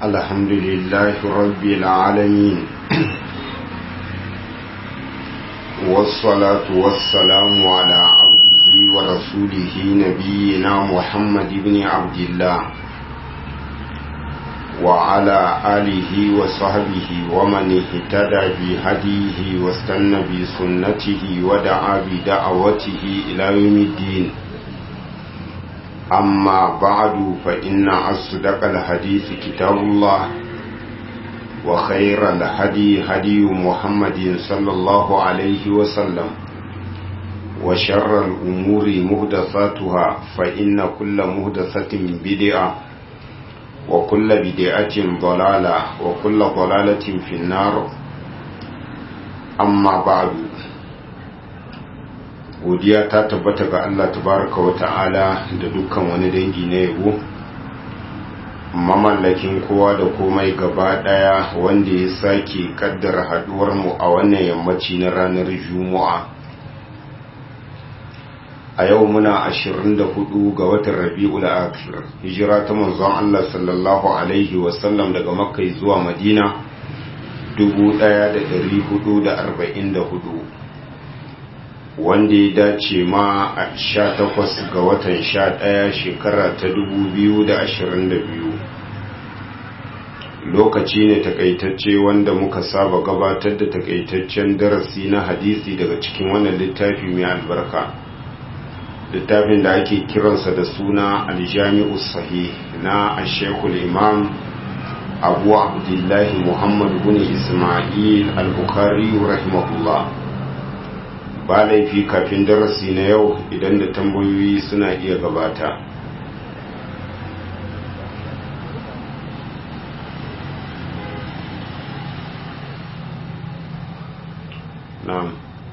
الحمد لله رب العالمين والصلاة والسلام على عبده ورسوله نبينا محمد بن عبد الله وعلى آله وصحبه ومن اهتدى بهديه واستنى بسنته ودعا بدعوته إلى يوم الدين أما بعد فإن أصدق الحديث كتاب الله وخير الهدي هدي محمد صلى الله عليه وسلم وشر الأمور مهدثاتها فإن كل مهدثة بدعة وكل بدعة ضلالة وكل ضلالة في النار أما بعد godiya ta tabbata ga Allah tabaraka wa ta'ala da dukkan wani dangi na yabo mamallakin kowa da komai gaba daya wanda ya sake kaddara haduwar mu a wannan yammaci na ranar juma'a a yau muna 24 ga watan rabi'ul akhir hijira ta manzon Allah sallallahu alaihi wasallam daga makka zuwa madina 1444 wanda ya dace ma a sha takwas ga watan sha ɗaya shekara ta dubu biyu da ashirin da biyu lokaci ne takaitacce wanda muka saba gabatar da takaitaccen darasi na hadisi daga cikin wannan littafi mai albarka littafin da ake kiransa da suna aljami'u sahih na ashekul imam abu abdullahi muhammad bin ismail al-bukhari rahimahullah ba laifi kafin darasi na yau idan da tambayoyi suna iya gabata na'am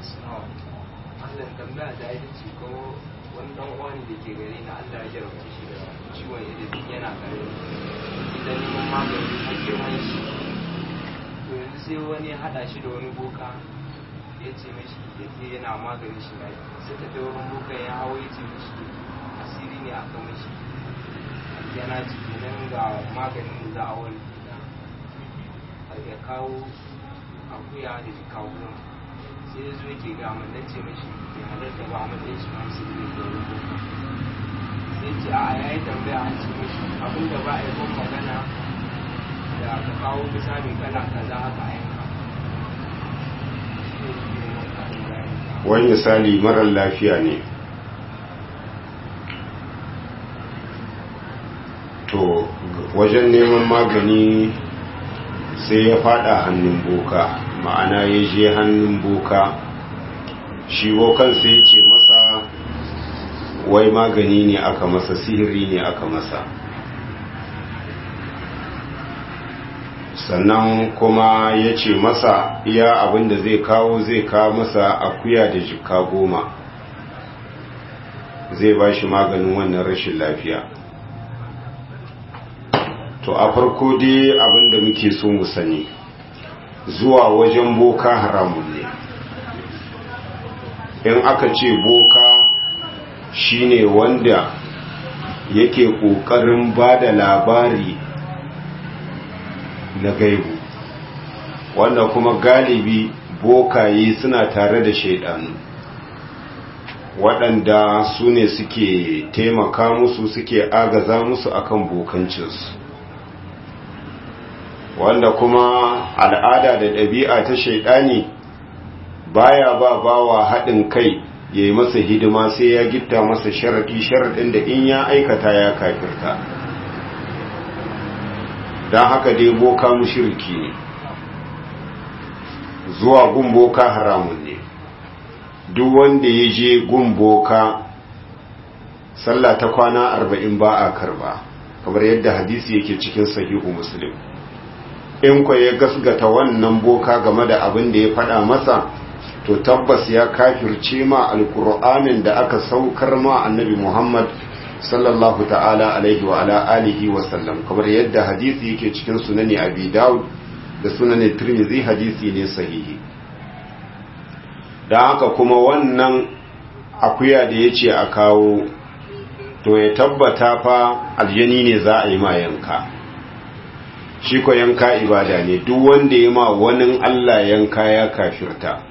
tambaya da ita ce ko wani dan uwani da ke gari na Allah ya jarabta shi da ciwon ido yana kare idan neman magani a girman shi to yanzu sai wani hada shi da wani boka ya ce mashi ya ke yana maganin shi mai sai ta da wurin boka ya hawo ya ce mashi asiri ne aka mashi yana ciki nan ga maganin da za a wani ya kawo akuya da jika goma sai ya zo yake ga mun dan ce mashi ya halatta ba mun dan shi masu ne da wurin boka sai ce a yayi tambaya an ce mashi abinda ba a yi ban magana da ka kawo misali kala kaza haka a yanka wani misali marar lafiya ne to wajen neman magani sai ya fada hannun boka ma'ana ya je hannun boka shi bokan sai ya ce masa wai magani ne aka masa sihiri ne aka masa sannan kuma ya ce masa iya abin da zai kawo zai kawo masa akuya da jika goma zai ba shi maganin wannan rashin lafiya to a farko dai abin da muke so mu sani zuwa wajen boka haramun ne in aka ce boka shine wanda yake ƙoƙarin ba da labari na gaibu wanda kuma galibi bokaye suna tare da shaidanu waɗanda su ne suke taimaka musu suke agaza musu akan bokancinsu wanda kuma al'ada da ɗabi'a ta shaidani baya ba bawa haɗin kai ya yi masa hidima sai ya gitta masa sharaɗi sharaɗin da in ya aikata ya kafirta don haka dai boka mushirki ne zuwa gun boka haramun ne duk wanda ya je gun boka sallah ta kwana arba'in ba a karba kamar yadda hadisi yake cikin sahihu muslim in kwa ya gasgata wannan boka game da abin da ya faɗa masa to tabbas ya kafirce ma alkur'anin da aka saukar ma annabi muhammad sallallahu ta'ala alaihi wa ala alihi wa sallam kamar yadda hadisi yake cikin sunani abi daud da sunani tirmidhi hadisi ne sahihi dan haka kuma wannan akuya da yace a kawo to ya tabbata fa aljani ne za a yi ma yanka shi ko yanka ibada ne duk wanda ya ma wani Allah yanka ya kafirta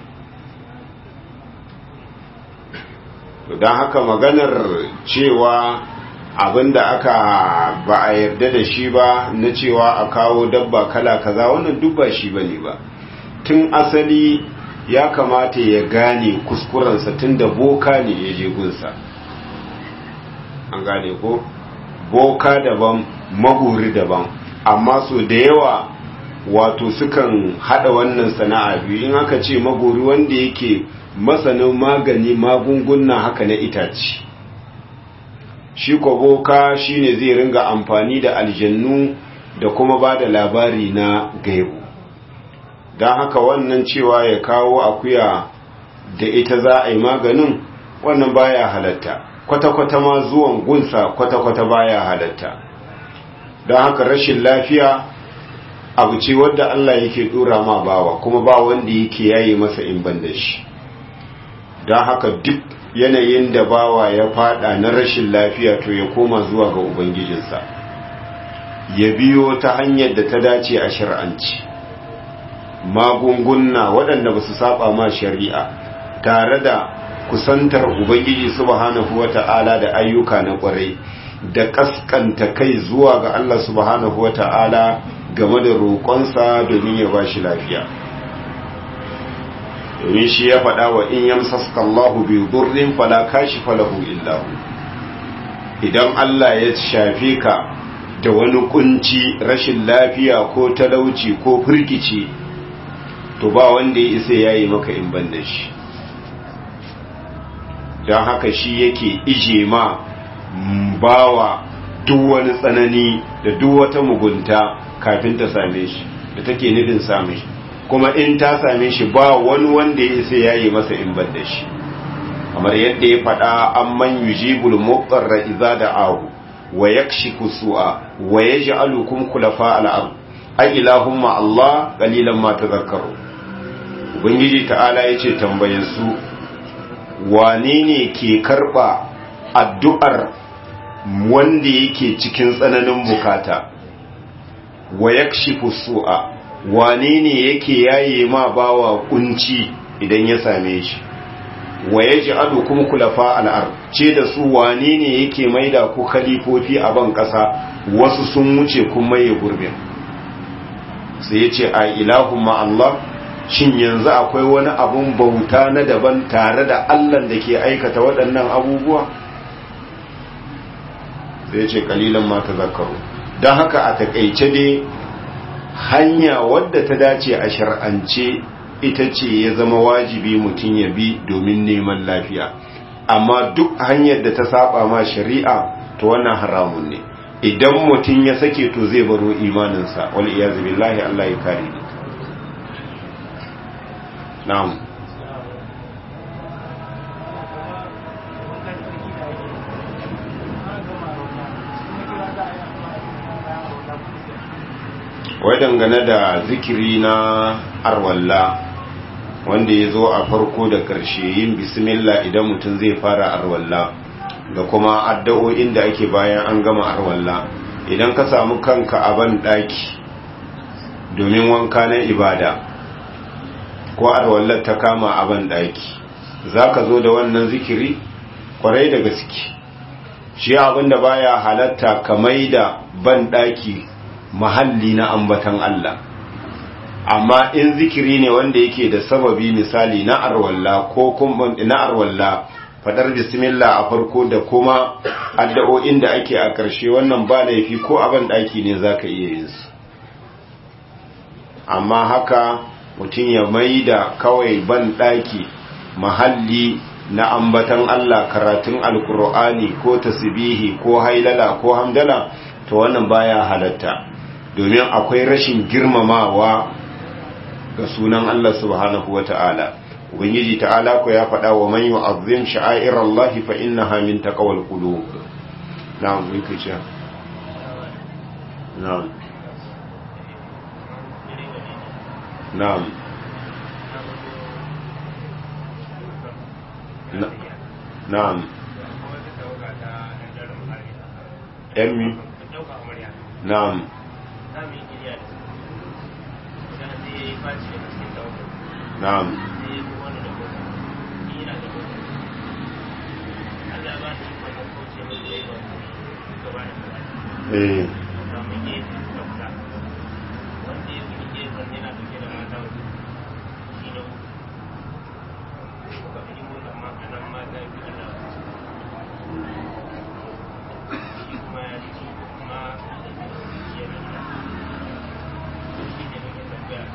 don haka maganar cewa abinda aka ba a yarda da shi ba na cewa a kawo dabba kala kaza wannan duk ba shi bane ba tun asali ya kamata ya gane kuskurensa tun da boka ne ya je gunsa an gane ko boka daban maguri daban amma so da yawa wato sukan hada wannan sana'a biyu in aka ce magori wanda yake masanin magani magunguna haka na itace shi ko boka shine zai ringa amfani da aljannu da kuma ba da labari na gaibu don haka wannan cewa ya kawo akuya da ita za a yi maganin wannan baya halatta kwata-kwata ma zuwan gunsa kwata-kwata baya halatta don haka rashin lafiya abu ce wadda Allah yake dora ma bawa kuma ba wanda yake yayi masa in ban da shi don haka duk yanayin da bawa ya fada na rashin lafiya to ya koma zuwa ga ubangijinsa ya biyo ta hanyar da ta dace a shari'anci magunguna waɗanda ba su saba ma shari'a tare da kusantar ubangiji subhanahu wata'ala da ayyuka na ƙwarai da ƙasƙanta kai zuwa ga Allah subhanahu wata'ala game da roƙonsa domin ya ba shi lafiya domin shi ya faɗa wa in yamsaska Allahu bi durrin fala kashifa lahu illa hu idan Allah ya shafe ka da wani kunci rashin lafiya ko talauci ko firgici to ba wanda ya isa yayi maka in ban da shi don haka shi yake ije ma bawa duk wani tsanani da duk wata mugunta kafin ta same shi da take nufin same shi kuma in ta same shi ba wani wanda ya isa yayi masa in ban da shi kamar yadda ya faɗa an man yujibul muqarra idza da'ahu wa yakshifu su'a wa yaj'alukum khulafa al-ard ay ilahumma Allah qalilan ma tadhakkaru ubangiji ta'ala yace tambaye su wane ne ke karba addu'ar wanda yake cikin tsananin bukata wa yakshifu su'a wane ne yake yaye ma bawa kunci idan ya same shi wa yaj'alu kum kulafa al-ard ce da su wane ne yake maida ku khalifofi a ban kasa wasu sun wuce kun maye gurbin sai yace a ilahu ma Allah shin yanzu akwai wani abun bauta na daban tare da Allah da ke aikata waɗannan abubuwa sai yace kalilan ma tazakkaru dan haka a takeice dai hanya wadda ta dace a shar'ance ita ce ya zama wajibi mutum ya bi domin neman lafiya amma duk hanyar da ta saba ma shari'a to wannan haramun ne idan mutum ya sake to zai baro imaninsa wal iyazu billahi Allah ya kare ni na'am wai dangane da zikiri na arwalla wanda ya zo a farko da ƙarshe yin bismillah idan mutum zai fara arwalla da kuma addu'o'in da ake bayan an gama arwalla idan ka samu kanka a ban ɗaki domin wanka na ibada ko arwallar ta kama a ban ɗaki za ka zo da wannan zikiri kwarai da gaske shi abinda baya halatta kamai da ban ɗaki mahalli na ambatan Allah amma in zikiri ne wanda yake da sababi misali na arwalla ko kuma na arwalla fadar bismillah a farko da kuma addu'o'in da ake a ƙarshe wannan ba laifi ko a ban daki ne zaka iya yin su amma haka mutum ya maida kawai ban daki mahalli na ambatan Allah karatun alkur'ani ko tasbihi ko hailala ko hamdala to wannan baya halatta domin akwai rashin girmamawa ga sunan Allah subhanahu wa ta'ala. Ubangiji ta'ala ko ya faɗa wa man yu'azzim sha'air Allah fa innaha min taqwal qulub. Na'am mun kace. Na'am. Na'am. Na'am. Emmi. Na'am. za mu yi kiriya da su magana sai ya yi faci da cikin tawakkal na'am sai ya yi wani da mota ni ina da mota Allah ba ni ikon da kauce mai da yawa gaba da gaba eh ga mu ke tsafta wanda ya fi gefen yana dauke da mata wasu shi ne kuka fi mota ma a nan mata ya fi Allah shi kuma ya ci kuma yana da shi ne muke tambaya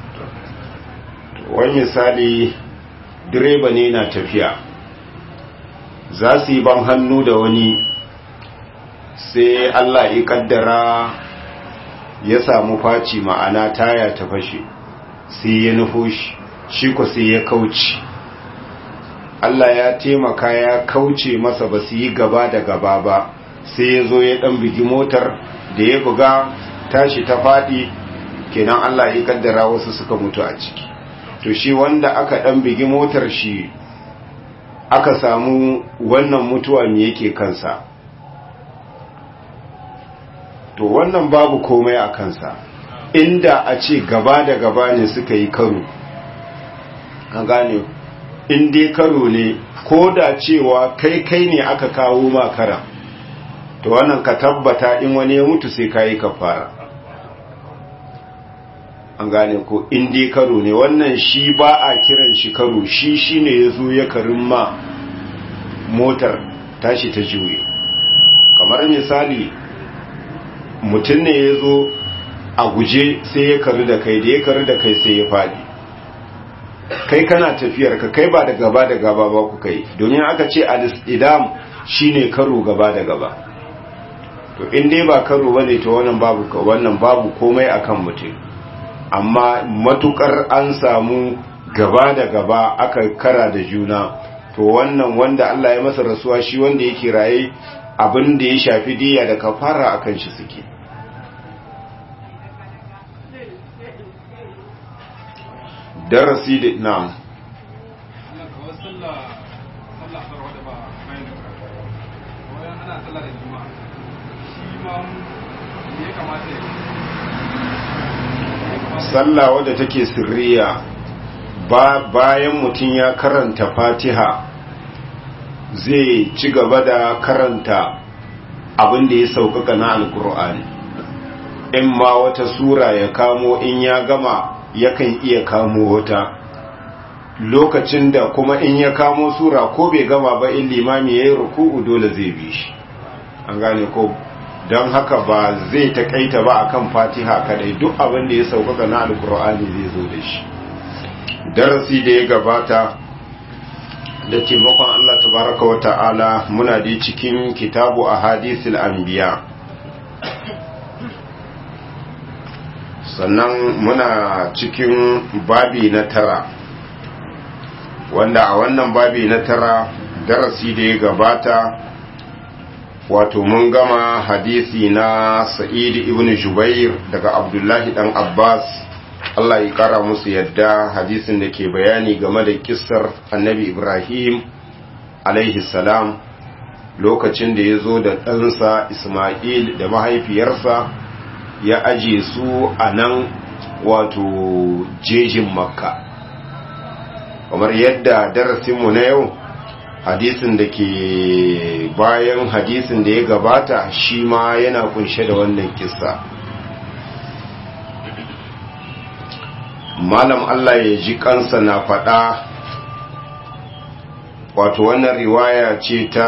wani misali direba ne na tafiya za su yi ban hannu da wani sai Allah ya kaddara ya samu faci ma'ana taya ta fashe sai ya nufo shi shi ko sai ya kauce Allah ya taimaka ya kauce masa ba su yi gaba da gaba ba sai ya zo ya dan bigi motar da ya buga tashi ta faɗi kenan Allah ya kaddara wasu suka mutu a ciki to shi wanda aka dan bigi motar shi aka samu wannan mutuwa me yake kansa to wannan babu komai a kansa inda a ce gaba da gaba ne suka yi karo an gane in dai karo ne ko da cewa kai kai ne aka kawo makara to wannan ka tabbata in wani ya mutu sai kayi kafara an gane ko in dai karo ne wannan shi ba a kiran shi karo shi shine ya zo ya karin ma motar tashi ta juye kamar misali mutum ne ya zo a guje sai ya karu da kai da ya karu da kai sai ya faɗi kai kana tafiyar ka kai ba da gaba da gaba ba ku kai domin aka ce al-idam shine karo gaba da gaba to in dai ba karo bane to wannan babu wannan babu komai akan mutum amma matukar an samu gaba da gaba aka kara da juna to wannan wanda Allah ya masa rasuwa shi wanda yake raye abin da ya shafi diya da kafara akan shi suke darasi da na'am sallah wadda take sirriya ba bayan mutum ya karanta fatiha zai ci gaba da karanta abin da ya sauƙaƙa na alkur'ani in ma wata sura ya kamo in ya gama yakan iya kamo wata lokacin da kuma in ya kamo sura ko bai gama ba in limami ya yi ruku'u dole zai bi shi an gane ko don haka ba zai takaita ba akan fatiha kadai duk abin da ya sauƙaƙa na alkur'ani zai zo da shi darasi da ya gabata da taimakon Allah tabaraka wa ta'ala muna da cikin kitabu a hadisul anbiya sannan muna cikin babi na tara wanda a wannan babi na tara darasi da ya gabata wato mun gama hadisi na sa'id ibn jubair daga abdullahi dan abbas Allah ya kara musu yadda hadisin da ke bayani game da kissar annabi ibrahim alaihi salam lokacin da ya zo da ɗansa ismail da mahaifiyarsa ya aje su a nan wato jejin makka kamar yadda darasinmu na yau hadisin da ke bayan hadisin da ya gabata shi ma yana kunshe da wannan kissa malam Allah ya ji kansa na faɗa wato wannan riwaya ce ta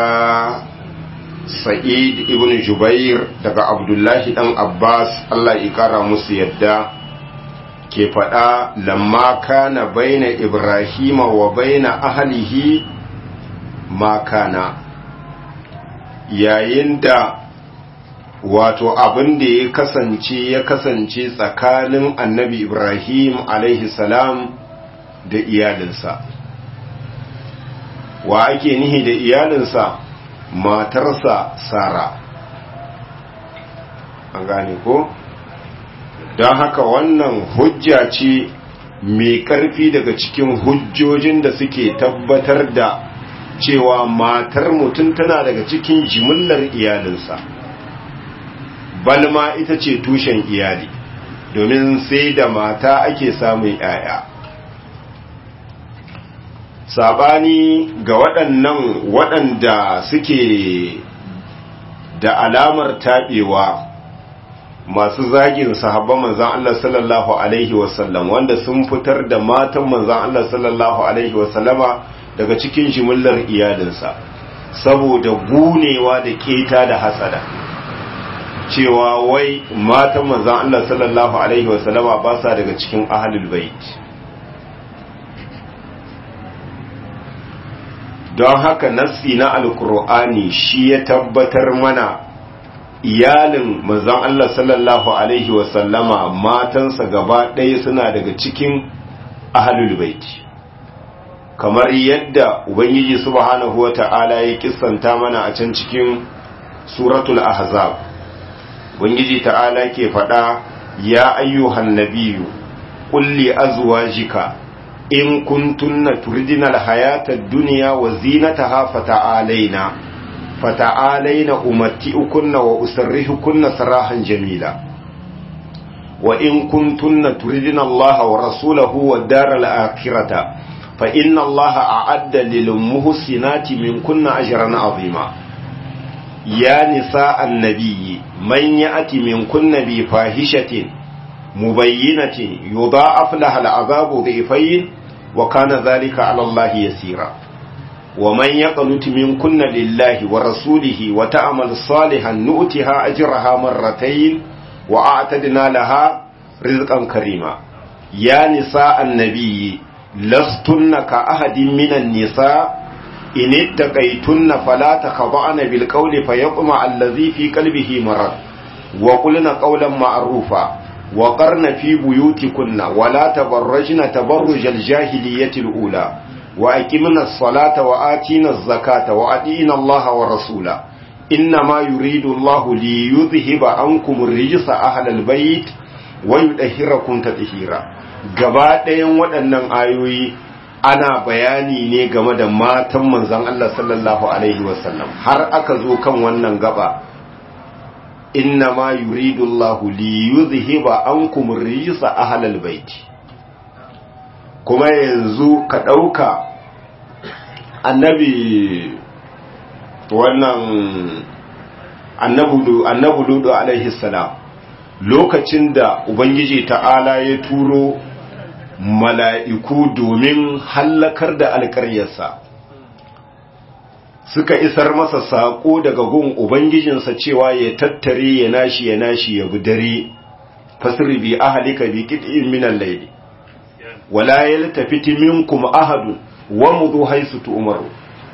sa'id ibn jubair daga abdullahi dan abbas Allah ya kara musu yadda ke faɗa lamma kana baina ibrahima wa baina ahlihi ma kana yayin da wato abin da ya kasance ya kasance tsakanin annabi ibrahim alaihi salam da iyalinsa wa ake nihi da iyalinsa matarsa sara an gane ko don haka wannan hujja ce mai ƙarfi daga cikin hujjojin da suke tabbatar da cewa matar mutum tana daga cikin jimillar iyalinsa balma ita ce tushen iyali domin sai da mata ake samun ‘ya'ya sabani ga waɗannan waɗanda suke da alamar taɓewa masu zagin sahabban manzan Allah sallallahu Alaihi wasallam wanda sun fitar da matan manzan Allah sallallahu Alaihi wasallama daga cikin jimillar iyalinsa saboda gunewa da keta da hasada cewa wai matan manzan Allah sallallahu Alaihi wasallama ba sa daga cikin ahalul bait don haka nassi na alkur'ani shi ya tabbatar mana iyalin manzon Allah sallallahu alaihi wasallama matansa gaba ɗaya suna daga cikin ahlul baiti kamar yadda ubangiji subhanahu wata'ala ya kissanta mana a can cikin suratul ahzab ubangiji ta'ala ke faɗa ya ayyuhan nabiyyu qul li azwajika in kuntunna turidina alhayata ad-dunya wa zinataha fata'alaina fata'alaina umatti'ukunna wa usarrihukunna sarahan jamila wa in kuntunna turidina Allah wa rasulahu wad daral akhirata fa inna Allah a'adda lil muhsinati minkunna ajran 'azima ya nisa an-nabiyyi man ya'ti minkunna bi fahishatin mubayyinatin yudha'af laha al'adabu dhifayn wa kana dhalika 'ala Allah yasira wa man yaqnut minkunna lillahi wa rasulihi wa ta'mal salihan nu'tiha ajraha marratayn wa a'tadna laha rizqan karima ya nisa an-nabiyyi lastunna ka ahadin minan nisa in ittaqaytunna fala takhda'na bil qawli fayatma allazi fi qalbihi marad wa qulna qawlan ma'rufa وقرن في بيوتكن ولا تبرجن تبرج الجاهلية الأولى وأقمنا الصلاة وآتينا الزكاة وأطيعنا الله ورسوله إنما يريد الله ليذهب عنكم الرجس أهل البيت ويطهركم تطهيرا gaba ɗayan waɗannan ayoyi ana bayani ne game da matan manzon Allah sallallahu alaihi wasallam har aka zo kan wannan gaba inna ma yuridu Allah li yuzhiba ankum rijsa ahlal bait kuma yanzu ka dauka annabi wannan annabu annabu ludu alaihi salam lokacin da ubangiji ta'ala ya turo mala'iku domin hallakar da alƙaryarsa suka isar masa saƙo daga gun Ubangijinsa cewa ya tattare ya nashi ya nashi ya bi dare, fasiri bi ahalika bi kiɗin minan laili, wala ya tafiti minkum ahadun wa mudu haisu umaru.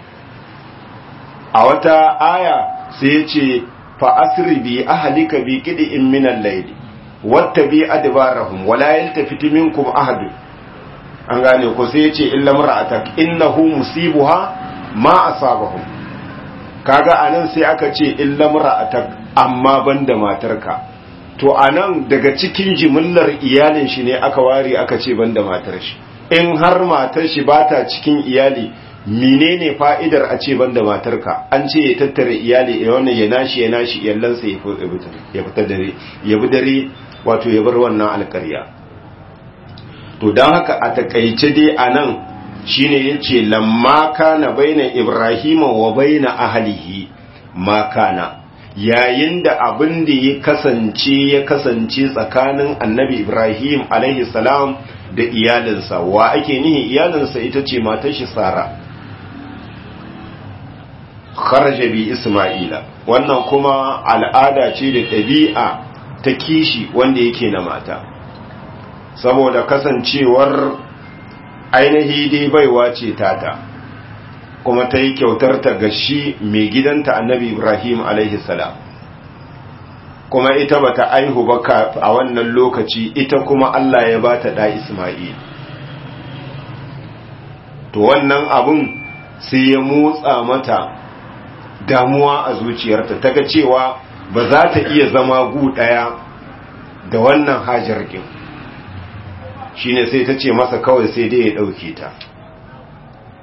A wata aya sai ya ce, fa'asiri bi ahalika bi kiɗin minan laili, wata bi adibarahum wala ya tafiti minkum ahadun. An gane ko sai ya ce, illa mara'atak, innahu musibuha ma asabahum kaga anan sai aka ce illa mar'atak amma banda matarka to anan daga cikin jimillar iyalin shi ne aka ware aka ce banda matar shi in har matar shi bata cikin iyali menene fa'idar a ce banda matarka an ce ya tattara iyali ya wannan ya nashi ya nashi iyallansa ya fita dare ya bi dare wato ya bar wannan alƙarya to don haka a takaice dai anan shine yace lamma kana baina ibrahima wa baina ahlihi ma kana yayin da abin da ya kasance ya kasance tsakanin annabi ibrahim alaihi salam da iyalinsa wa ake nihi iyalinsa ita ce matar shi sara kharaja bi isma'ila wannan kuma al'ada ce da ɗabi'a ta kishi wanda yake na mata saboda kasancewar ainihi dai baiwa ce tata kuma ta yi kyautar ta ga shi mai gidanta annabi ibrahim alaihi salam kuma ita bata aihu ba a wannan lokaci ita kuma allah ya bata da isma'il to wannan abun sai ya motsa mata damuwa a zuciyarta ta ga cewa ba za ta iya zama gu ɗaya da wannan hajar kin shine sai ta ce masa kawai sai dai ya ɗauke ta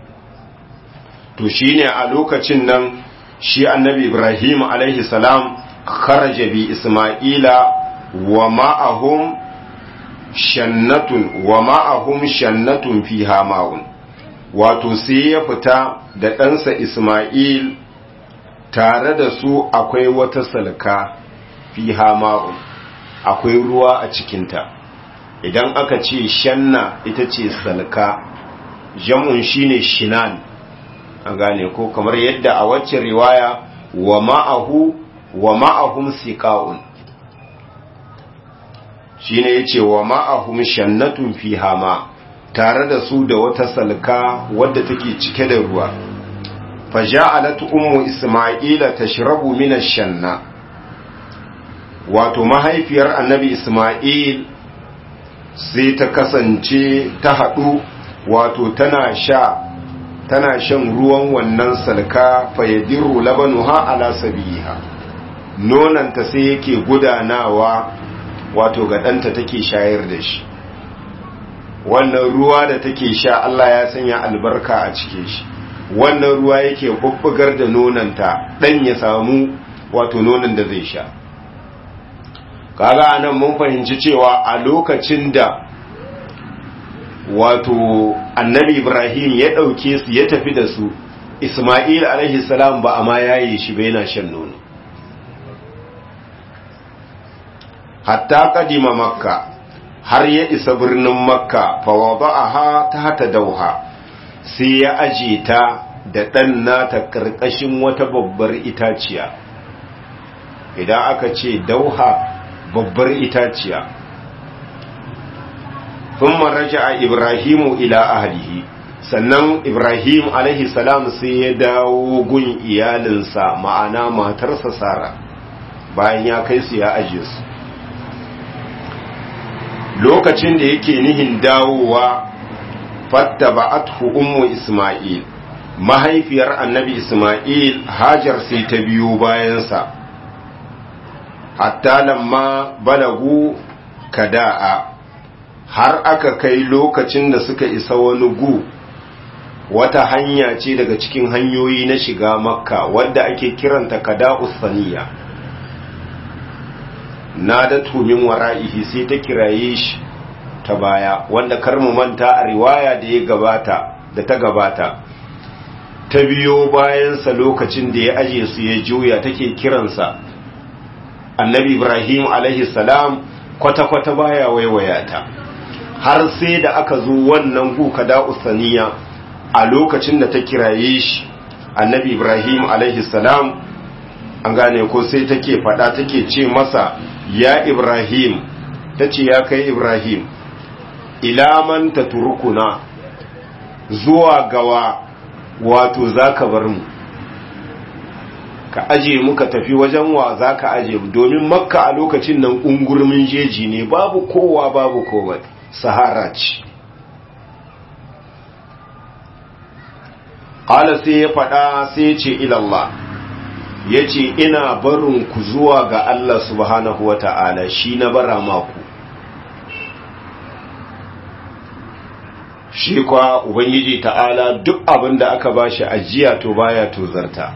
to shine a lokacin nan shi annabi ibrahim alaihi salam kharaja bi isma'ila wa ma'ahum shannatun wa ma'ahum shannatun fiha ma'un wato sai ya fita da ɗansa isma'il tare da su akwai wata salka fiha ma'un akwai ruwa a cikinta idan aka ce shanna ita ce salka jamun shine shinan an gane ko kamar yadda a wacce riwaya wa ma'ahu wa ma'ahum siqa'un shine yace wa ma'ahum shannatun fiha ma tare da su da wata salka wadda take cike da ruwa faja'alat ummu isma'ila tashrabu min ash-shanna wato mahaifiyar annabi isma'il sai ta kasance ta haɗu wato tana sha tana shan ruwan wannan salka fayadiru labanuha ala sabiha nonanta sai yake gudanawa wato ga ɗanta take shayar da shi wannan ruwa da take sha Allah ya sanya albarka a cikin shi wannan ruwa yake bubbugar da nonanta ɗan ya samu wato nonon da zai sha kaga anan mun fahimci cewa a lokacin da wato annabi ibrahim ya ɗauke su ya tafi da su isma'il alaihi salam ba a ma yaye shi ba yana shan nono hatta kadima makka har ya isa birnin makka fa wada'aha ta hata dauha sai ya aje ta da ɗan nata ƙarƙashin wata babbar itaciya idan aka ce dauha babbar itaciya ثم رجع إبراهيم إلى أهله sannan Ibrahim alaihi salam sai ya dawo gun iyalinsa ma'ana matarsa Sara bayan ya kai su ya aje su lokacin da yake nihin dawowa fattaba'athu ummu Isma'il mahaifiyar annabi Isma'il Hajar sai ta biyo bayansa hatta lamma balagu kada'a har aka kai lokacin da suka isa wani gu wata hanya ce daga cikin hanyoyi na shiga makka wadda ake kiranta kada'us saniya na da tumin wara'ihi sai ta kiraye shi ta baya wanda kar mu manta a riwaya da ya gabata da ta gabata ta biyo bayansa lokacin da ya aje su ya juya take kiransa annabi ibrahim alaihi salam kwata-kwata baya waiwaya ta har sai da aka zo wannan guka da usaniya a lokacin da ta kiraye shi annabi ibrahim alaihi salam an gane ko sai take fada take ce masa ya ibrahim ta ce ya kai ibrahim ilaman ta turkuna zuwa gawa wato za ka bar mu ka aje muka tafi wajen wa za ka aje domin makka a lokacin nan ungurmin jeji ne babu kowa babu komai sahara ce ƙala sai ya faɗa sai ya ce ilallah ya ce ina barin ku zuwa ga Allah subhanahu wa ta'ala shi na bara maku shi kwa ubangiji ta'ala duk abin da aka ba shi ajiya to baya tozarta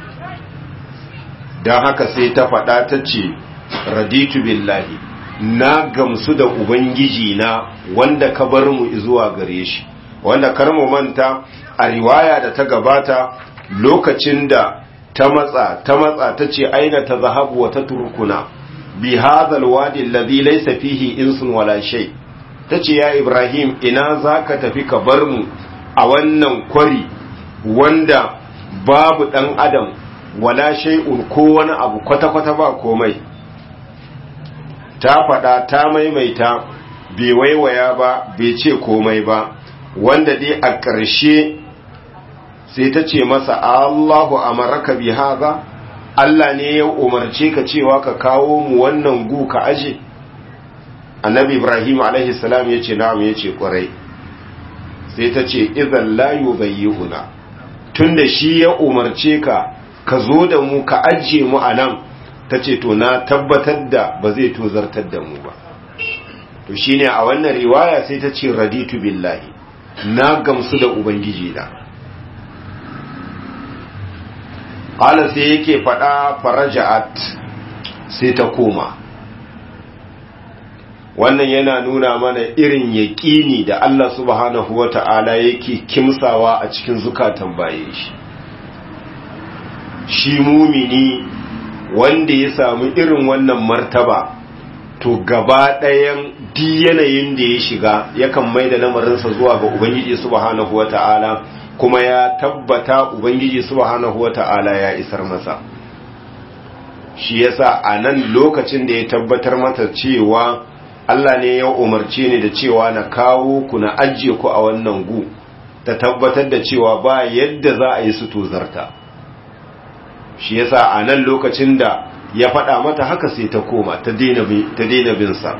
don haka sai ta faɗa ta ce raditu billahi na gamsu da ubangiji na wanda ka bar mu zuwa gare shi wanda kar mu manta a riwaya da ta gabata lokacin da ta matsa ta matsa ta ce aina ta zahabu wa ta turkuna bi hadhal wadi alladhi laysa fihi insun wala shay tace ya ibrahim ina zaka tafi ka bar mu a wannan kwari wanda babu dan adam wala shay'un ko wani abu kwata kwata ba komai ta faɗa ta maimaita bai waiwaya ba bai ce komai ba wanda dai a ƙarshe sai ta ce masa Allahu amaraka bi haza Allah ne ya umarce ka cewa ka kawo mu wannan gu ka aje annabi Ibrahim alaihi salam ya ce na'am ya ce kwarai sai ta ce idan la yubayyihuna tunda shi ya umarce ka ka zo da mu ka aje mu a nan ta ce to na tabbatar da ba zai tozartar da mu ba to shine a wannan riwaya sai ta ce raditu billahi na gamsu da ubangiji na qala sai yake fada faraja'at sai ta koma wannan yana nuna mana irin yaƙini da Allah subhanahu wa ta'ala yake kimsawa a cikin zukatan baye shi shi mumini wanda ya samu irin wannan martaba to gaba ɗayan di yanayin da ya shiga yakan mai da lamarinsa zuwa ga Ubangiji subhanahu wa ta'ala kuma ya tabbata Ubangiji subhanahu wa ta'ala ya isar masa shi yasa a nan lokacin da ya tabbatar mata cewa Allah ne ya umarce ni da cewa na kawo ku na ajiye ku a wannan gu ta tabbatar da cewa ba yadda za a yi su tozarta shi yasa a nan lokacin da ya faɗa mata haka sai ta koma ta daina binsa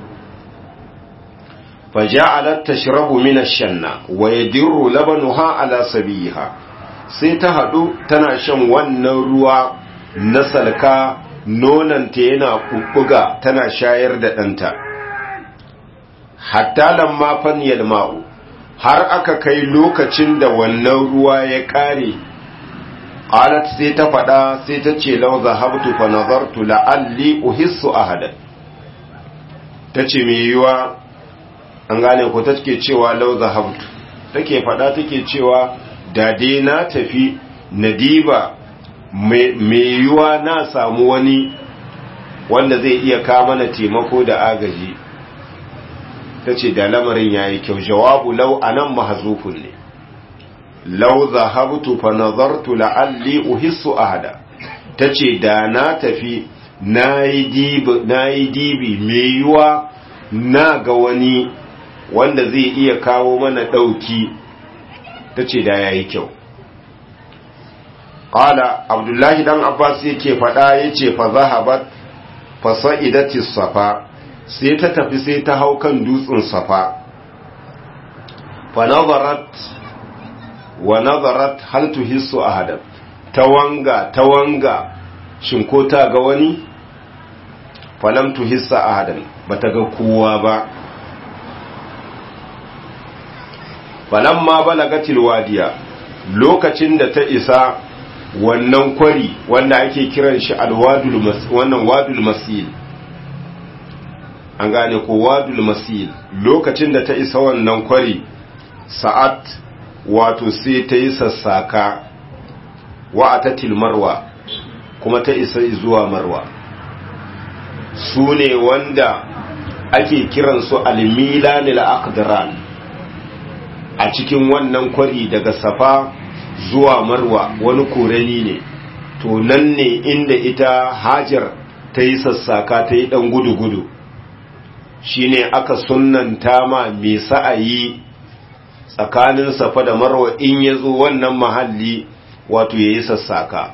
faja'alat tashrabu min ash-shanna wa yadirru labanuha ala sabiha sai ta hadu tana shan wannan ruwa na salka nonanta yana kukkuga tana shayar da ɗanta hatta lamma fanyal ma'u har aka kai lokacin da wannan ruwa ya ƙare qalat sai ta faɗa sai ta ce law zahabtu fa nazartu la'alli uhissu ahadan tace me yiwa an gane ko take cewa law zahabtu take faɗa take cewa da dai na tafi nadiba me yiwa na samu wani wanda zai iya kawo mana taimako da agaji tace da lamarin yayi kyau jawabu law anan mahzufun ne lau zahabtu fa nazartu la'alli uhissu ahada tace da na tafi nayi dibi nayi dibi me yuwa na ga wani wanda zai iya kawo mana dauki tace da yayi kyau qala abdullahi dan abbas yake fada yace fa zahabat fa sa'idati safa sai ta tafi sai ta hau kan dutsen safa fa nazarat wa nazarat hal tuhissu ahadan tawanga tawanga shin ko ta ga wani falam tuhissa ahadan bata ga kowa ba falamma balagatil wadiya lokacin da ta isa wannan kwari wanda ake kiran shi alwadul mas wannan wadul masil an gane ko wadul masil lokacin da ta isa wannan kwari sa'at wato sai ta yi sassaka wa a ta marwa kuma ta isa zuwa marwa su ne wanda ake kiransu almilanil aqdran a cikin wannan kwari daga safa zuwa marwa wani korani ne to nan ne inda ita hajar ta yi sassaka ta yi dan gudu-gudu shine aka sunnanta ma mai sa'ayi tsakanin safa da marwa in ya zo wannan mahalli wato ya yi sassaka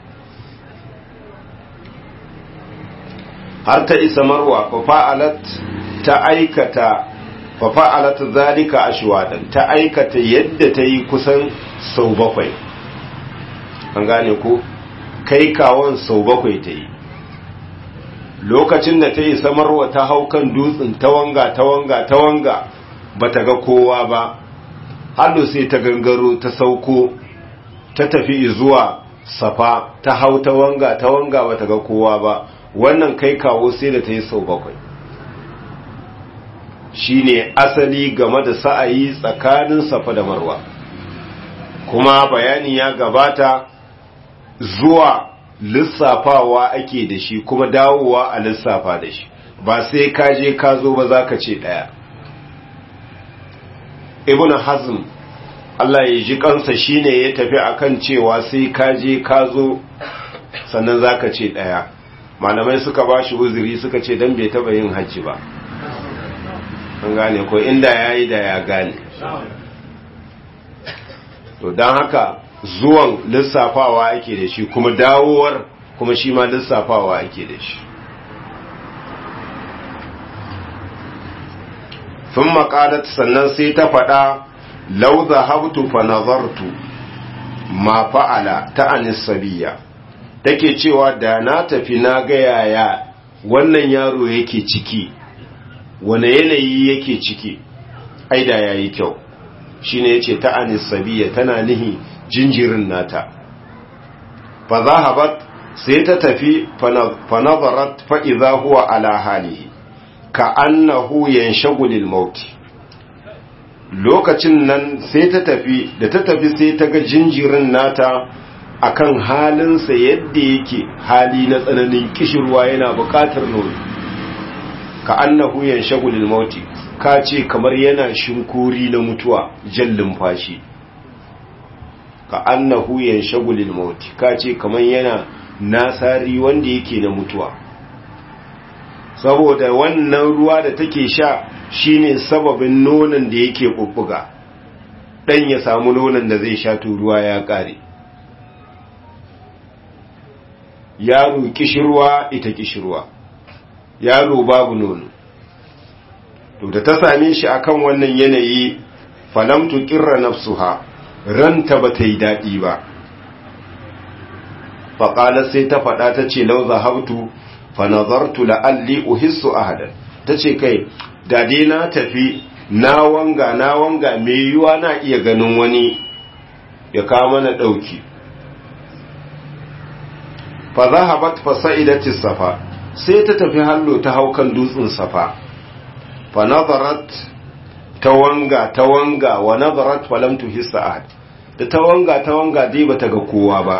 har ta isa marwa fafa'alat ta aikata fafa'alat zalika ashwadan ta aikata yadda ta yi kusan sau bakwai an gane ko kai kawon sau bakwai ta yi lokacin da ta isa marwa ta hau kan dutsen tawanga tawanga tawanga bata ga kowa ba hannu sai ta gangaro ta sauko ta tafi zuwa safa ta hau ta wanga ta wanga bata ga kowa ba wannan kai kawo sai da ta yi sau bakwai shine asali game da sa'ayi tsakanin safa da marwa kuma bayani ya gabata zuwa lissafawa ake da shi kuma dawowa a lissafa da shi ba sai ka je ka zo ba za ka ce ɗaya ibn hazm Allah ya ji kansa shine ya tafi akan cewa sai ka je ka zo sannan zaka ce daya malamai suka bashi uzuri suka ce dan bai taba yin haji ba an gane ko inda yayi da ya gane to dan haka zuwan lissafawa ake da shi kuma dawowar kuma shi ma lissafawa ake da shi sun maƙalat sannan sai ta faɗa lau zahabtu fa nazartu ma fa'ala ta anisabiya take cewa da na tafi na ga yaya wannan yaro yake ciki wane yanayi yake ciki ai da yayi kyau shine yace ta anisabiya tana nihi jinjirin nata fa zahabat sai ta tafi fanazarat fa'iza huwa ala halihi ka annahu yanshagulil mauti lokacin nan sai ta tafi da ta tafi sai ta ga jinjirin nata akan halinsa yadda yake hali na tsananin kishirwa yana bukatar nono ka annahu yanshagulil mauti ka ce kamar yana shinkuri na mutuwa jallin fashi ka annahu yanshagulil mauti ka ce kamar yana nasari wanda yake na mutuwa saboda wannan ruwa da take sha shine sababin nonon da yake bubbuga dan ya samu nonon da zai sha to ruwa ya kare yaro kishirwa ita kishirwa yaro babu nono to da ta same shi akan wannan yanayi falam tuqirra nafsuha ranta bata yi dadi ba faqala sai ta fada ta ce law zahabtu fa nazartu la'alli uhissu ahadan tace kai da dai na tafi na wanga na wanga me yiwa na iya ganin wani ya kawo mana dauki fa zahabat fa sa'idati safa sai ta tafi hallo ta haukan dutsen safa fa nazarat ta wanga ta wanga wa nazarat fa lam tuhissa ahad da ta wanga ta wanga dai bata ga kowa ba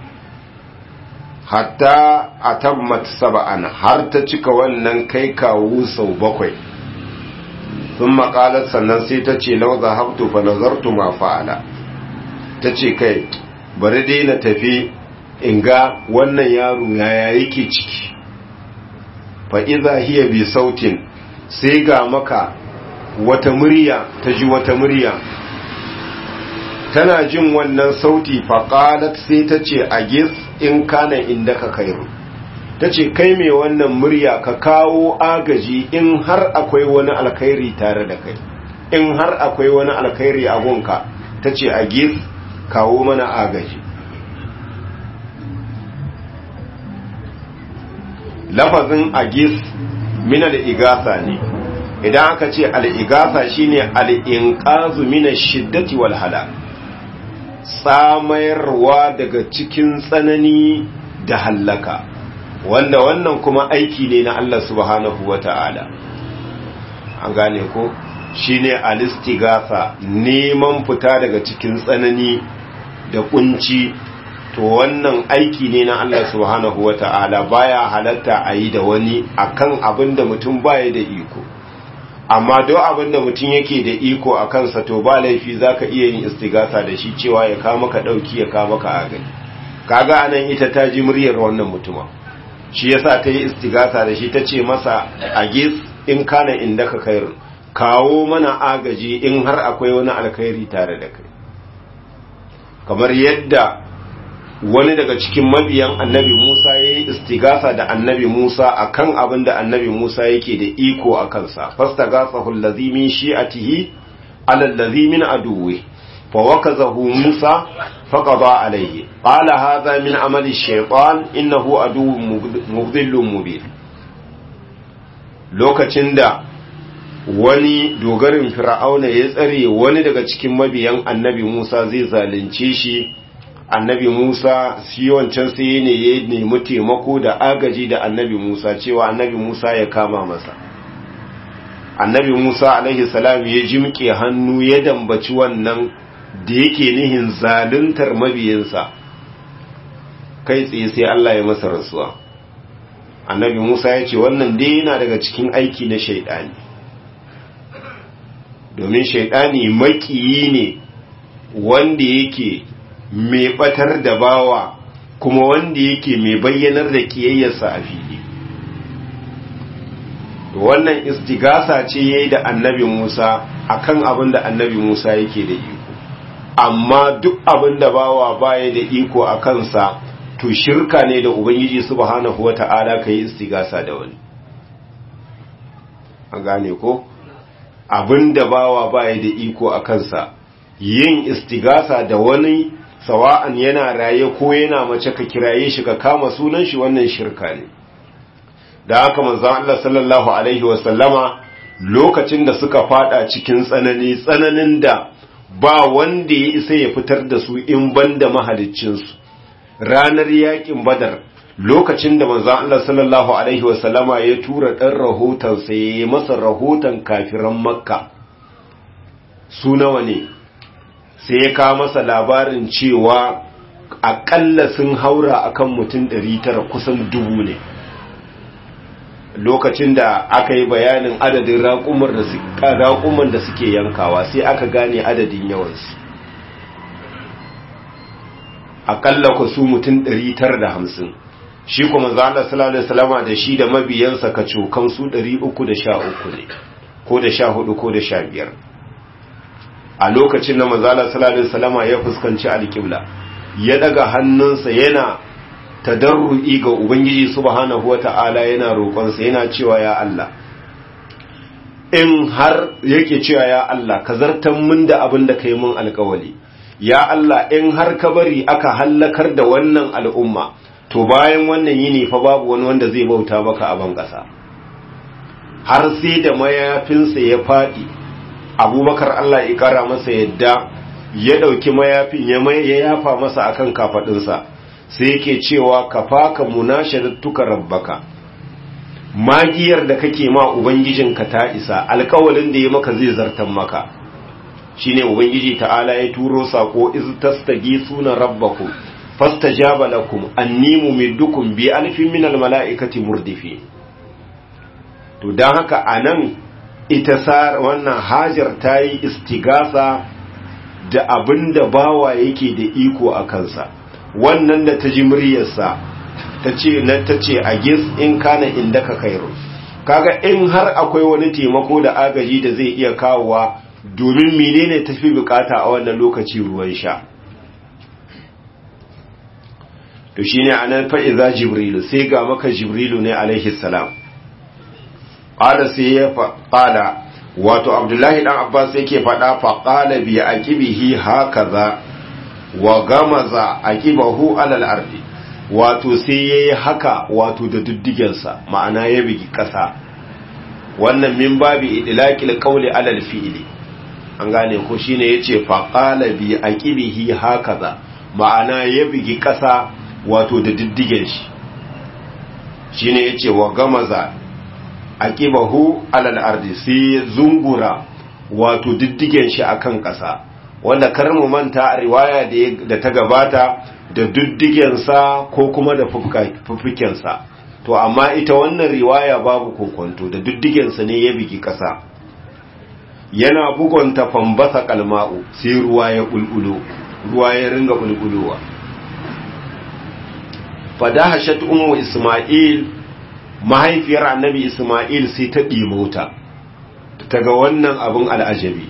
hatta atammat sab'an har ta cika wannan kai kawo sau bakwai sun maƙalar sannan sai ta ce lau zahabtu fa nazartu ma fa'ala ta ce kai bari dai na tafi in ga wannan yaro yaya yake ciki fa iza hiya bi sautin sai ga maka wata murya ta ji wata murya tana jin wannan sauti faƙalat sai ta ce a gis in kana inda ka kairu ta ce kai mai wannan murya ka kawo agaji in har akwai wani alkhairi tare da kai in har akwai wani alkhairi a gunka ta ce a gis kawo mana agaji lafazin agis min al-igasa ne idan aka ce al-igasa shine al-inqazu min ash-shiddati wal halak tsamayarwa daga cikin tsanani da hallaka wanda wannan kuma aiki ne na Allah subhanahu wata'ala an gane ko shine al-istighatha neman fita daga cikin tsanani da kunci to wannan aiki ne na Allah subhanahu wata'ala baya halatta a yi da wani akan abin da mutum baya da iko amma duk abin da mutum yake da iko a kansa to ba laifi zaka iya yin istigasa da shi cewa ya kawo maka dauki ya kawo maka agani kaga anan ita ta ji muryar wannan mutuma shi yasa ta yi istigasa da shi ta ce masa agis in kana inda ka kairu kawo mana agaji in har akwai wani alkhairi tare da kai kamar yadda wani daga cikin mabiyan annabi Musa ya yi istigasa da annabi Musa a kan abin da annabi Musa yake da iko a kansa fasta gasa hullazi min shi'atihi alallazi min aduwe fa wakazahu Musa faqada alayhi qala hadha min amali shaytan innahu aduwwun mudhillun mubin lokacin da wani dogarin fir'auna ya tsare wani daga cikin mabiyan annabi Musa zai zalunce shi annabi Musa shi wancan sai ne ya nemi taimako da agaji da annabi Musa cewa annabi Musa ya kama masa annabi Musa alaihi salam ya jimke hannu ya dambaci wannan da yake nihin zaluntar mabiyinsa kai tsaye sai Allah ya masa rasuwa annabi Musa ya ce wannan dai yana daga cikin aiki na shaidani domin shaidani makiyi ne wanda yake mai batar da bawa kuma wanda yake mai bayyanar da kiyayyarsa a fili wannan istigasa ce yayi da annabi Musa akan abin da annabi Musa yake da iko amma duk abin da bawa baya da iko a kansa to shirka ne da ubangiji subhanahu wata'ala kai istigasa da wani an gane ko abin da bawa baya da iko a kansa yin istigasa da wani sawa'an yana raye ko yana mace ka kiraye shi ka kama sunan shi wannan shirka ne da haka manzon Allah sallallahu alaihi wa sallama lokacin da suka fada cikin tsanani tsananin da ba wanda ya isa ya fitar da su in banda mahaliccin su ranar yakin badar lokacin da manzon Allah sallallahu alaihi wasallama ya tura dan rahoton sai ya masa rahoton kafiran makka su nawa ne sai ya kawo masa labarin cewa akalla sun haura akan mutum 900 kusan dubu ne lokacin da aka yi bayanin adadin raƙuman da suke yankawa sai aka gane adadin yawansu akalla ku su mutum 950 shi kuma zala sallallahu salama da shi da mabiyansa ka cokan su 313 ne ko da 14 ko da 15 a lokacin da manzala sallallahu salama ya fuskanci alƙibla ya daga hannunsa yana tadarru'i ga ubangiji subhanahu wata'ala yana roƙonsa yana cewa ya Allah in har yake cewa ya Allah ka zartan min da abin da kai mun alƙawali ya Allah in har ka bari aka hallakar da wannan al'umma to bayan wannan yini fa babu wani wanda zai bauta maka a ban ƙasa har sai da mayafinsa ya faɗi abubakar Allah ya ƙara masa yadda ya ɗauki mayafin ya yafa masa akan kafaɗinsa sai yake cewa ka faka munashadattuka rabbaka magiyar da kake ma ubangijinka ta isa alƙawalin da ya maka zai zartan maka shine ubangiji ta'ala ya turo sako iz tastagisuna rabbakum fastajaba lakum anni mumiddukum bi alfin minal mala'ikati murdifi to dan haka anan ita sar wannan hajar tayi istigasa da abinda bawa yake da iko a kansa wannan da ta ji muryarsa ta ce na ta ce a gis in kana inda ka kairu kaga in har akwai wani taimako da agaji da zai iya kawowa domin menene tafi bukata a wannan lokaci ruwan sha to shine anan fa iza jibrilu sai ga maka jibrilu ne alaihi salam qala sai ya qala wato abdullahi dan abbas yake fada fa qala bi aqibihi hakaza wa gamaza aqibahu alal ardi wato sai yayi haka wato da diddigensa ma'ana ya bigi kasa wannan min babi idlaqil qawli alal fi'li an gane ko shine yace fa qala bi aqibihi hakaza ma'ana ya bigi kasa wato da diddigen shi shine yace wa gamaza aqibahu alal ardi sai zungura wato diddigen shi akan kasa wanda kar mu manta a riwaya da ta gabata da diddigensa ko kuma da fufukensa to amma ita wannan riwaya babu kokonto da diddigensa ne ya bigi kasa yana bugonta fambasa kalma'u sai ruwa ya bulbulo ruwa ya ringa bulbulowa fadahashat ummu isma'il mahaifiyar annabi isma'il sai ta dimauta ta ga wannan abin al'ajabi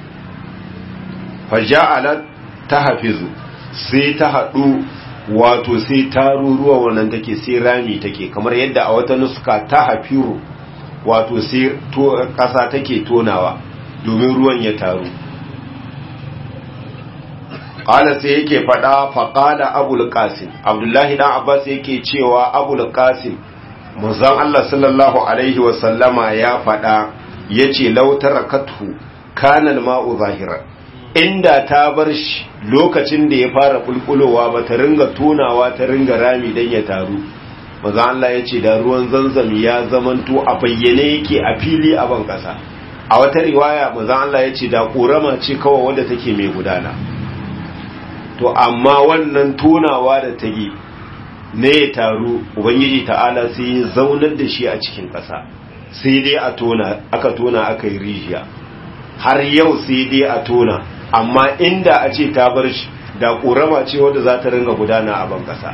faja'alat tahfizu sai ta hadu wato sai taruruwa wannan take sai rami take kamar yadda a wata nuska ta hafiru wato sai kasa take tonawa domin ruwan ya taru qala sai yake fada fa qala abul qasim abdullahi dan abbas yake cewa abul qasim manzon Allah sallallahu alaihi wa sallama ya fada yace law tarakathu kana al-ma'u zahiran inda ta bar shi lokacin da ya fara bulbulowa ba ta ringa tonawa ta ringa rami dan ya taru manzon Allah yace da ruwan zanzam ya zamanto a bayyane yake a fili a ban kasa a wata riwaya manzon Allah yace da korama ce kawai wanda take mai gudana to amma wannan tonawa da ta yi ne ya taru ubangiji ta'ala sai ya zaunar da shi a cikin ƙasa sai dai a tona aka tona aka yi rijiya har yau sai dai a tona amma inda a ce ta bar shi da ƙorama ce wadda za ta ringa gudana a ban ƙasa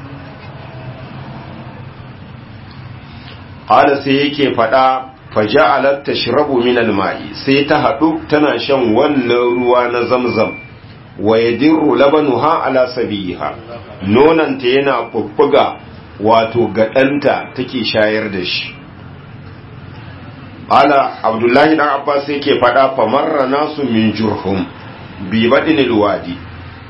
hala sai yake faɗa faja'alat tashrabu min al-ma'i sai ta haɗu tana shan wannan ruwa na zamzam wa yadirru labanuha ala sabiha nonanta yana bubbuga wato ga ɗanta take shayar da shi ala abdullahi dan abbas yake fada famarra nasu min jurhum bi badin alwadi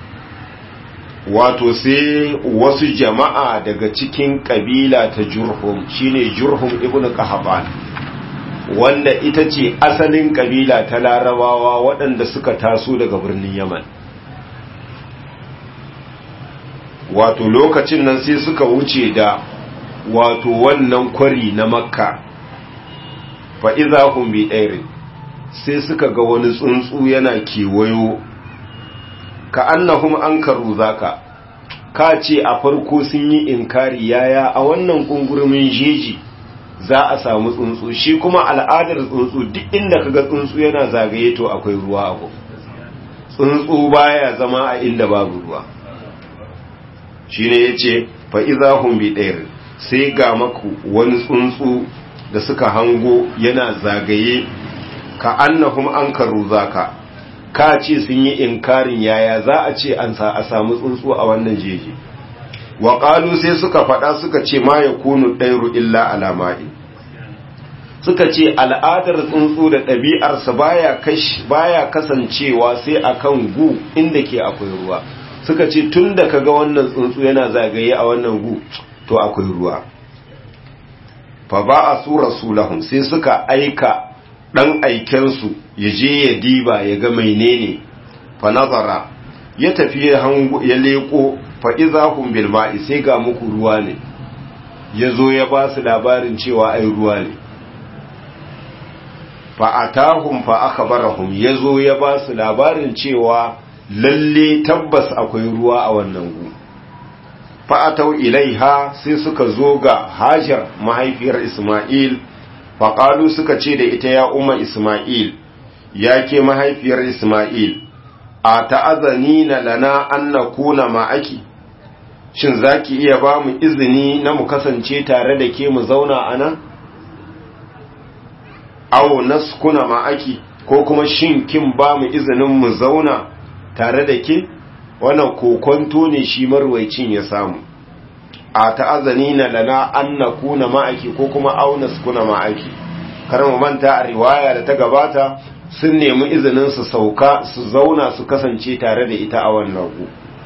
wato sai wasu jama'a daga cikin kabila ta jurhum shine jurhum ibnu qahaban wanda ita ce asalin kabila ta larabawa waɗanda suka taso daga birnin yaman wato lokacin nan sai suka wuce da wato wannan kwari na makka fa iza hum bi ɗairin sai suka ga wani tsuntsu yana kewayo ka annahum ankaru zaka ka ce a farko sun yi inkari yaya a wannan kungurumin jeji za a samu tsuntsu shi kuma al'adar tsuntsu duk inda kaga tsuntsu yana zagaye to akwai ruwa a gun tsuntsu baya zama a inda babu ruwa shine yace fa idza hum bi ɗairin sai ga maku wani tsuntsu da suka hango yana zagaye ka annahum ankaru zaka ka ce sun yi inkarin yaya za a ce an sa a samu tsuntsu a wannan jeji wa qalu sai suka faɗa suka ce ma yakunu dairu illa alama'i suka ce al'adar tsuntsu da ɗabi'arsa baya kash baya kasancewa sai akan gu inda ke akwai ruwa suka ce tunda kaga wannan tsuntsu yana zagaye a wannan gu to akwai ruwa fa ba a su rasulahum sai suka aika ɗan aikensu ya je ya diba ya ga menene fa nazara ya tafi ya leko fa izahum bil ma'i sai ga muku ruwa ne ya zo ya ba su labarin cewa ai ruwa ne fa atahum fa akhbarahum ya zo ya ba su labarin cewa lalle tabbas akwai ruwa a wannan gu fa'atau ilaiha sai suka zo ga hajar mahaifiyar Ismail, faƙalu suka ce da ita ya umar Ismail, ya ke mahaifiyar Ismail, a ta'azani na lana an na kuna ma'aki, shin za ki iya ba mu izini na mu kasance tare da ke mu zauna a nan? Awo naskuna ma'aki, ko kuma shin kin ba mu izinin mu zauna tare da ke? wannan kokonto ne shi marwaicin ya samu a ta'azani na lana an na kuna ma'aiki ko kuma auna su kuna ma'aiki kar mu manta a riwaya da ta gabata sun nemi izinin su sauka su zauna su kasance tare da ita a wannan gu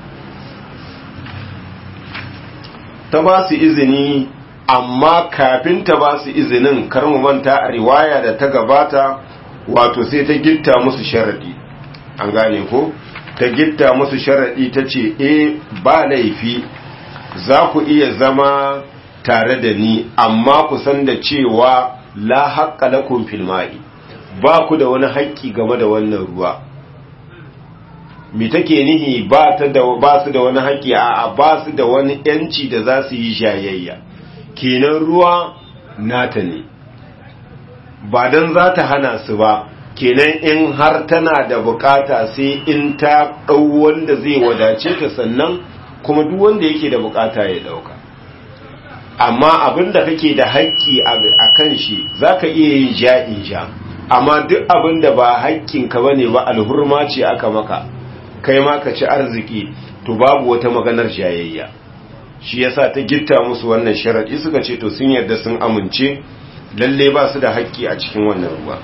ta ba su izini amma kafin ta ba su izinin kar mu manta a riwaya da ta gabata wato sai ta gitta musu sharadi an gane ko ta gitta musu sharaɗi ta ce e ba laifi za ku iya zama tare da ni amma ku san da cewa la haƙƙa lakum fil ma'i ba ku da wani haƙƙi game da wannan ruwa mi take nihi ba ta da ba su da wani haƙƙi a ba su da wani yanci da za su yi jayayya kenan ruwa nata ne ba dan za ta hana su ba kenan in har tana da bukata sai in ta ɗau wanda zai wadace ta sannan kuma duk wanda yake da bukata ya ɗauka amma abin da kake da haƙƙi a kan shi za ka iya yin ja'in ja amma duk abin da ba haƙƙinka ba ne ba alhurma ce aka maka kai ma ka ci arziki to babu wata maganar jayayya shi yasa ta gitta musu wannan sharaɗi suka ce to sun yarda sun amince lalle ba su da haƙƙi a cikin wannan ruwa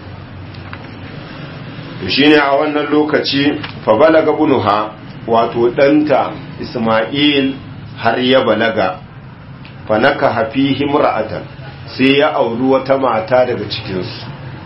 to shine a wannan lokaci fa balaga bunuha wato danta Isma'il har ya balaga fa naka hafihi mura'atan sai ya auri wata mata daga cikin su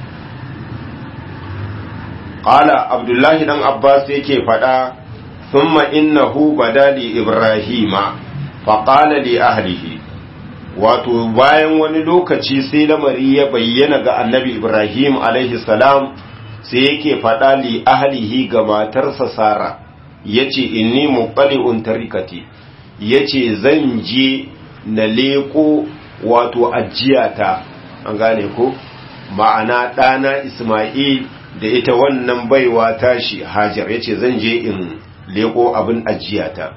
qala abdullahi dan abbas yake fada thumma innahu badali ibrahima fa qala li ahlihi wato bayan wani lokaci sai lamari ya bayyana ga annabi ibrahim alaihi salam sai yake faɗa li ahlihi ga matarsa Sara yace inni muqali'un tarikati yace zan je na leko wato ajiyata an gane ko ma'ana ɗana Isma'il da ita wannan baiwa tashi Hajar yace zan je in leko abin ajiyata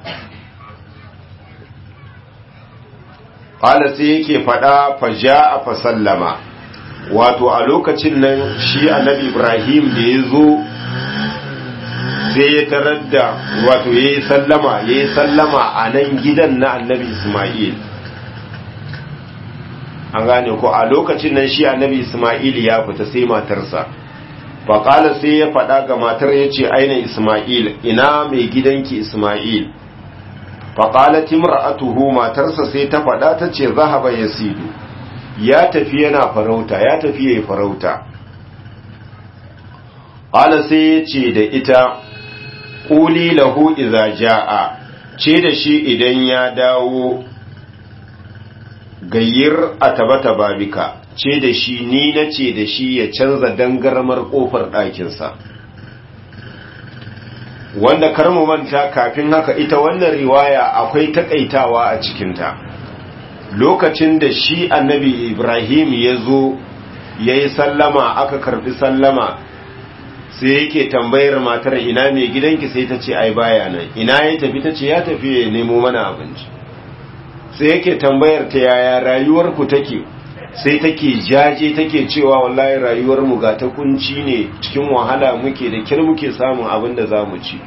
qala sai yake faɗa fa ja'a fa sallama wato a lokacin nan shi annabi ibrahim da ya zo sai ya tarar da wato ya yi sallama ya yi sallama a nan gidan na annabi ismail an gane ko a lokacin nan shi annabi ismail ya fita sai matarsa faƙala sai ya faɗa ga matar ya ce aina ismail ina mai gidanki ismail faƙala timra'atuhu matarsa sai ta faɗa ta ce zahaba ya sidu ya tafi yana farauta ya tafi yayi farauta ala sai ya ce da ita quli lahu idza jaa ce da shi idan ya dawo gayyar a tabata babika ce da shi ni na ce da shi ya canza dangarmar kofar ɗakinsa wanda karmu manta kafin haka ita wannan riwaya akwai takaitawa a cikinta lokacin da shi annabi ibrahim ya zo ya yi sallama aka karbi sallama sai yake tambayar matar ina mai gidanki sai ta ce ai baya nan ina ya tafi ta ce ya tafi ya nemo mana abinci sai yake tambayar ta yaya rayuwarku take sai take jaje take cewa wallahi rayuwar mu ga ta kunci ne cikin wahala muke da kir muke samun abin da za mu ci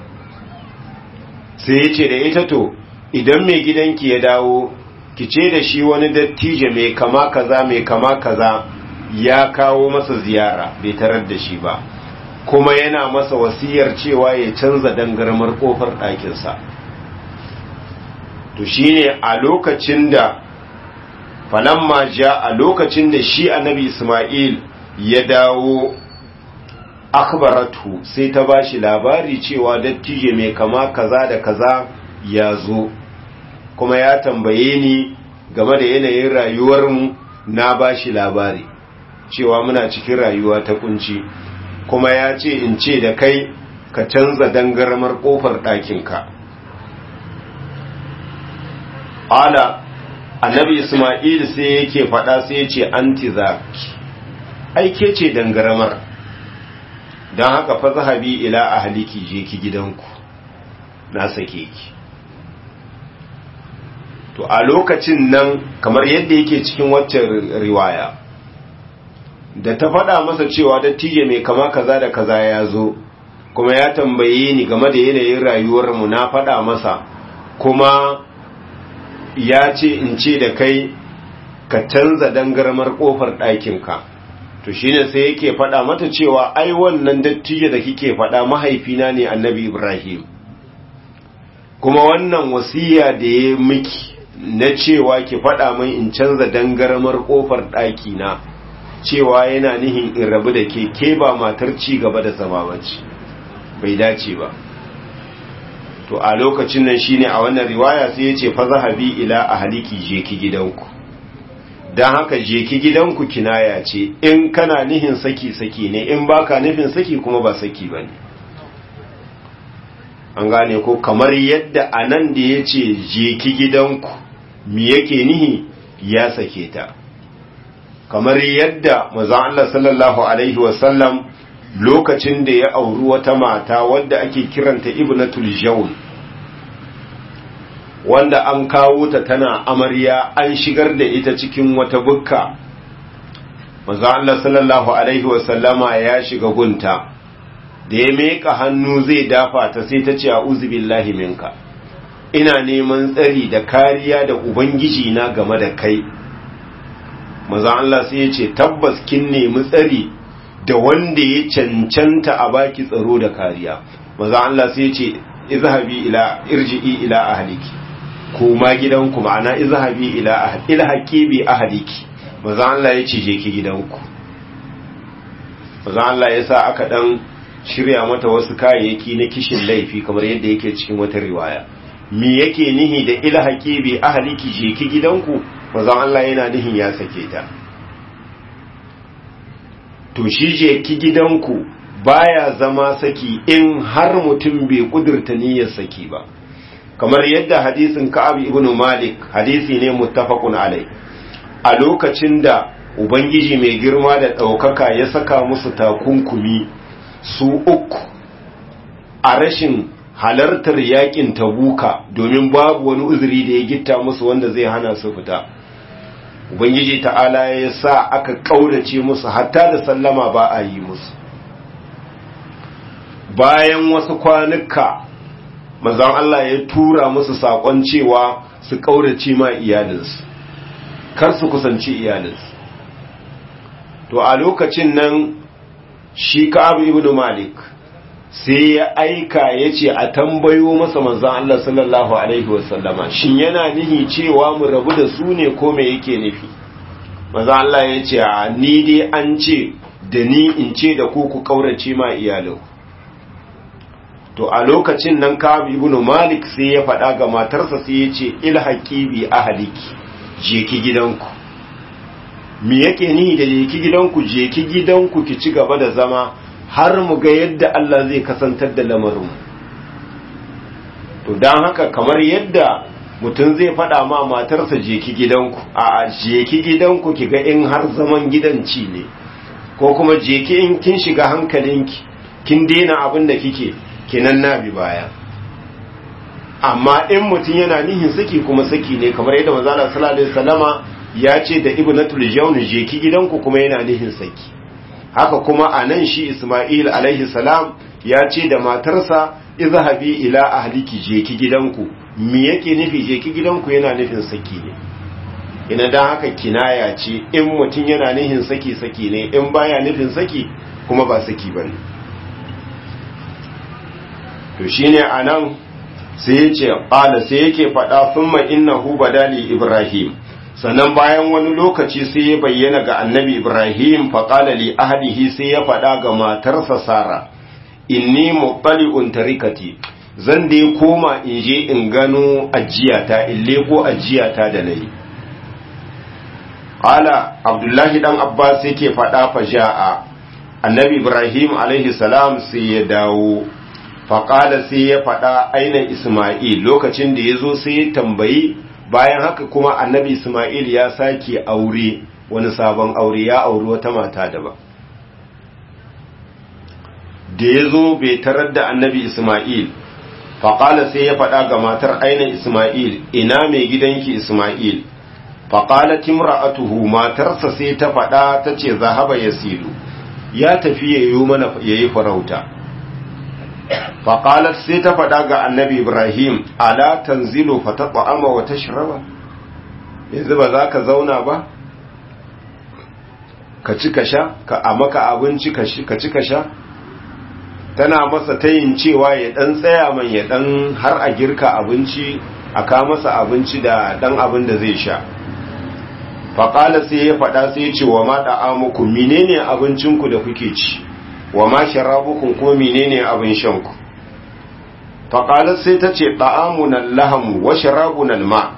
sai ya ce da ita to idan mai gidanki ya dawo ki ce da shi wani dattijo mai kama kaza mai kama kaza ya kawo masa ziyara bai tarar da shi ba kuma yana masa wasiyar cewa ya canza dangarmar kofar ɗakinsa to shine a lokacin da falamma ja a lokacin da shi annabi Ismail ya dawo akhbaratu sai ta bashi labari cewa dattijo mai kama kaza da kaza ya zo kuma ya tambaye ni game da yanayin rayuwarmu na bashi labari cewa muna cikin rayuwa ta kunci kuma ya ce in ce da kai ka canza dangarmar kofar ɗakinka ala annabi isma'il sai yake faɗa sai ya ce anti zaki aike ce dangaramar don haka fa zahabi ila ahliki je ki gidanku na sake ki to a lokacin nan kamar yadda yake cikin waccan riwaya da ta faɗa masa cewa dattijo mai kama kaza da kaza ya zo kuma ya tambaye ni game da yanayin rayuwarmu na faɗa masa kuma ya ce in ce da kai ka canza dangarmar ƙofar ɗakinka to shine sai yake faɗa mata cewa ai wannan dattijo da kike faɗa mahaifina ne annabi ibrahim kuma wannan wasiya da ya miki na cewa ki faɗa min in canza dangarmar ƙofar ɗakina cewa yana nihin in rabu da ke ke ba matar ci gaba da zama bace bai dace ba to a lokacin nan shine a wannan riwaya sai ya ce fa zahabi ila ahliki je ki gidanku dan haka je ki gidanku kinaya ce in kana nihin saki saki ne in baka nufin saki kuma ba saki bane an gane ko kamar yadda anan da ya ce je ki gidanku me yake nihi ya sake ta kamar yadda manzon Allah sallallahu alaihi wasallam lokacin da ya auri wata mata wadda ake kiranta ibnatul jawn wanda an kawo ta tana amarya an shigar da ita cikin wata bukka manzo Allah sallallahu alaihi wasallama ya shiga gunta da ya meka hannu zai dafa ta sai ta ce a'udhu billahi minka ina neman tsari da kariya da ubangiji na game da kai manzo Allah sai ya ce tabbas kin nemi tsari da wanda ya cancanta a baki tsaro da kariya maza Allah sai ce izhabi ila irji'i ila ahliki kuma gidanku ma'ana izhabi ila ahli ilhaqi bi ahliki maza Allah ya ce je ki gidanku maza Allah ya sa aka dan shirya mata wasu kayayyaki na kishin laifi kamar yadda yake cikin wata riwaya me yake nihi da ilhaqi bi ahliki je ki gidanku maza Allah yana nihin ya sake ta to shi je ki gidanku baya zama saki in har mutum bai kudurta niyyar saki ba kamar yadda hadisin Ka'ab ibn Malik hadisi ne muttafaqun alai a lokacin da ubangiji mai girma da daukaka ya saka musu takunkumi su uku a rashin halartar yakin tabuka domin babu wani uzuri da ya gitta musu wanda zai hana su fita ubangiji ta'ala ya sa aka ƙaurace musu hatta da sallama ba a yi musu bayan wasu kwanuka mazan Allah ya tura musu saƙon cewa su ƙaurace ma iyalinsu kar su kusanci iyalinsu to a lokacin nan shi ka'abu ibn malik sai ya aika ya ce a tambayo masa manzan Allah sallallahu Alaihi wasallama shin yana nihi cewa mu rabu da su ne ko me yake nufi manzan Allah ya ce a ni dai an ce da ni in ce da ku ku kaurace ma iyalin to a lokacin nan Ka'ab ibn Malik sai ya faɗa ga matarsa sai ya ce ilhaqi bi ahliki je ki gidanku me yake ni da je ki gidanku je ki gidanku ki ci gaba da zama har mu ga yadda Allah zai kasantar da lamarin to dan haka kamar yadda mutum zai faɗa ma matarsa je ki gidanku a je ki gidanku ki ga in har zaman gidanci ne ko kuma je ki in kin shiga hankalinki kin daina abin da kike kenan na bi baya amma in mutum yana nihin saki kuma saki ne kamar yadda manzo Allah sallallahu alaihi wasallama ya ce da ibnatul jawn je ki gidanku kuma yana nihin saki haka kuma anan shi Isma'il alaihi salam ya ce da matarsa izhabi ila ahliki je ki gidanku me yake nufi je ki gidanku yana nufin saki ne ina dan haka kinaya ce in mutum yana nihin saki saki ne in baya nufin saki kuma ba saki bane to shine anan sai yace qala sai yake fada thumma innahu badali ibrahim sannan bayan wani lokaci sai ya bayyana ga annabi ibrahim fa qala li ahlihi sai ya fada ga matarsa sara inni muttali'un tarikati zan dai koma in je in gano ajiyata in leko ajiyata da nayi qala abdullahi dan abbas yake fada fa ja'a annabi ibrahim alaihi salam sai ya dawo faƙala sai ya faɗa aina Ismail lokacin da ya zo sai ya tambayi bayan haka kuma annabi Ismail ya sake aure wani sabon aure ya auri wata mata daban da ya zo bai tarar da annabi Ismail faƙala sai ya faɗa ga matar aina Ismail ina mai gidanki Ismail faƙala timra'atuhu matarsa sai ta faɗa ta ce zahaba ya silu ya tafi ya yi mana ya yi farauta faƙalar sai ta faɗa ga annabi ibrahim ala tanzilu fa ta ta'ama wa tashraba yanzu ba za ka zauna ba ka ci ka sha ka a maka abinci ka ci ka sha tana masa tayin cewa ya ɗan tsaya man ya ɗan har a girka abinci a ka masa abinci da ɗan abin da zai sha faƙalar sai ya faɗa sai ya ce wa ma ɗa'amuku menene abincinku da kuke ci wa ma sharabukum kuma menene abin shanku faqalat sai tace da'amuna lahamu wa sharabuna ma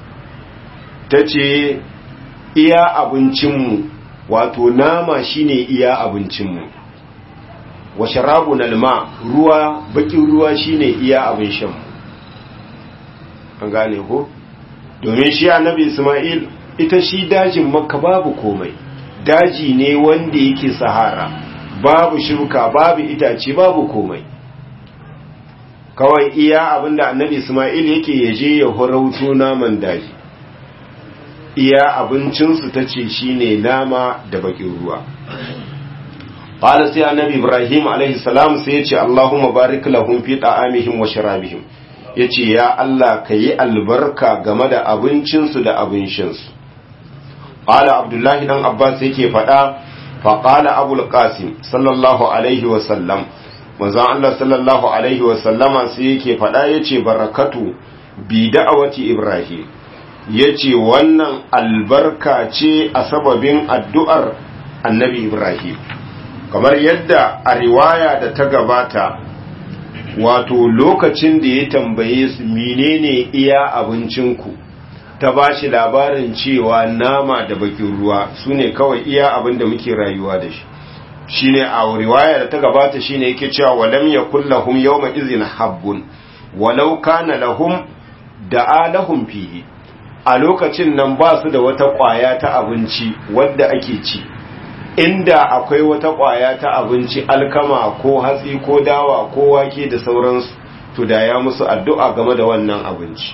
tace iya abincinmu wato nama shine iya abincinmu wa sharabuna ma ruwa bakin ruwa shine iya abin shanmu an gane ko domin shi annabi Isma'il ita shi dajin makka babu komai daji ne wanda yake sahara babu shuka babu itace babu komai kawai iya abinda annabi Ismail yake yaje ya horauto naman daji iya abincinsu ta ce shine nama da bakin ruwa qala sai annabi Ibrahim alaihi salam sai ya ce Allahumma barik lahum fi ta'amihim wa sharabihim yace ya Allah kayi albarka game da abincinsu da abin shansu qala Abdullahi dan Abbas yake faɗa faƙala abul qasim sallallahu alaihi wasallam manzon Allah sallallahu alaihi wasallama sai yake faɗa yace barakatu bi da'awati ibrahim yace wannan albarka ce a sababin addu'ar annabi ibrahim kamar yadda a riwaya da ta gabata wato lokacin da ya tambaye su menene iya abincinku ta ba shi labarin cewa nama da bakin ruwa su ne kawai iya abin da muke rayuwa da shi shi ne a riwaya da ta gabata shi ne yake cewa walam ya kullahum yawma izin habbun walau kana lahum da lahum fihi a lokacin nan ba su da wata kwaya ta abinci wadda ake ci inda akwai wata kwaya ta abinci alkama ko hatsi ko dawa ko wake da sauransu to da ya musu addu'a game da wannan abinci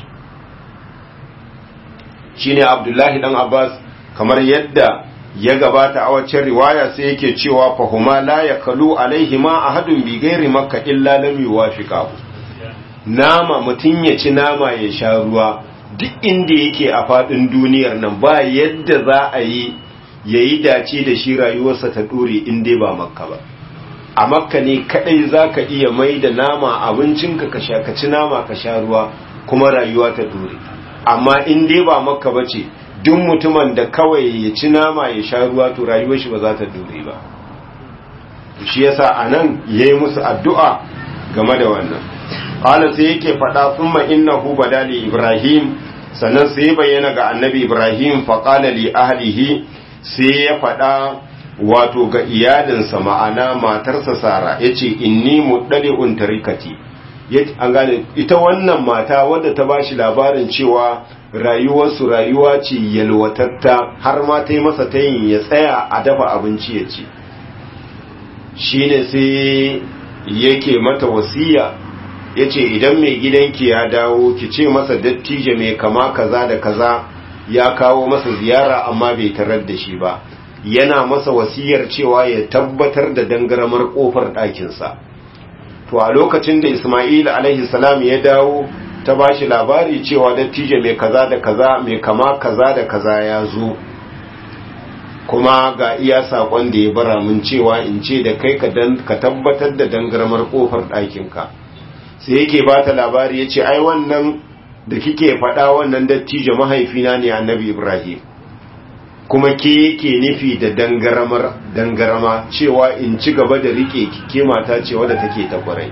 shine abdullahi dan abbas kamar yadda ya gabata a waccan riwaya sai yake cewa fahuma la yakalu alaihi ma ahadun bi ghairi makka illa lam yuwafiqahu nama mutun ya ci nama ya sha ruwa duk inda yake a fadin duniyar nan ba yadda za a yi yayi dace da shi rayuwarsa ta dore in dai ba makka ba a makka ne kadai zaka iya mai da nama abincinka ka sha ka ci nama ka sha ruwa kuma rayuwa ta dore amma in dai ba makka ba ce duk mutumin da kawai ya ci nama ya sha ruwa to rayuwar shi ba za ta dore ba shi yasa anan yayi musu addu'a game da wannan qala sai yake faɗa thumma innahu badali ibrahim sannan sai bayyana ga annabi ibrahim fa qala li ahlihi sai ya faɗa wato ga iyalinsa ma'ana matarsa sara yace inni muddali'un tarikati an gane ita wannan mata wadda ta bashi labarin cewa rayuwarsu rayuwa ce yalwatatta har ma ta yi masa ta yin ya tsaya a dafa abinci ya ci shine sai yake mata wasiya ya ce idan mai gidanki ya dawo ki ce masa dattijo mai kama kaza da kaza ya kawo masa ziyara amma bai tarar da shi ba yana masa wasiyar cewa ya tabbatar da dangaramar kofar ɗakinsa to a lokacin da ismail alaihi salam ya dawo ta ba shi labari cewa dattijo mai kaza da kaza mai kama kaza da kaza ya zo kuma ga iya saƙon da ya bara mun cewa in ce da kai ka tabbatar da dangarmar ƙofar ɗakinka sai yake ba ta labari ya ce ai wannan da kike faɗa wannan dattijo mahaifina ne annabi ibrahim kuma ke yake nufi da dangaramar dangarama cewa in ci gaba da rike ke mata ce wadda take ta kwarai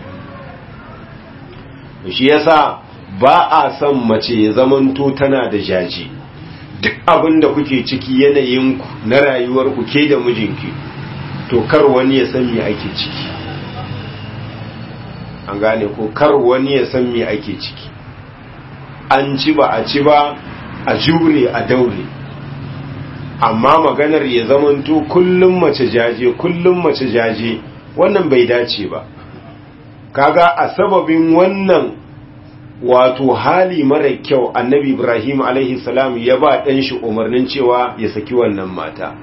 shi yasa ba a son mace ya zamanto tana da jaji duk abin da kuke ciki yanayinku na rayuwar ku ke da mijinki to kar wani ya san me ake ciki an gane ko kar wani ya san me ake ciki an ci ba a ci ba a jure a daure amma maganar ya zamanto kullum mace jaje kullum mace jaje wannan bai dace ba kaga a sababin wannan wato hali mara kyau annabi ibrahim alaihi salam ya ba ɗan shi umarnin cewa ya saki wannan mata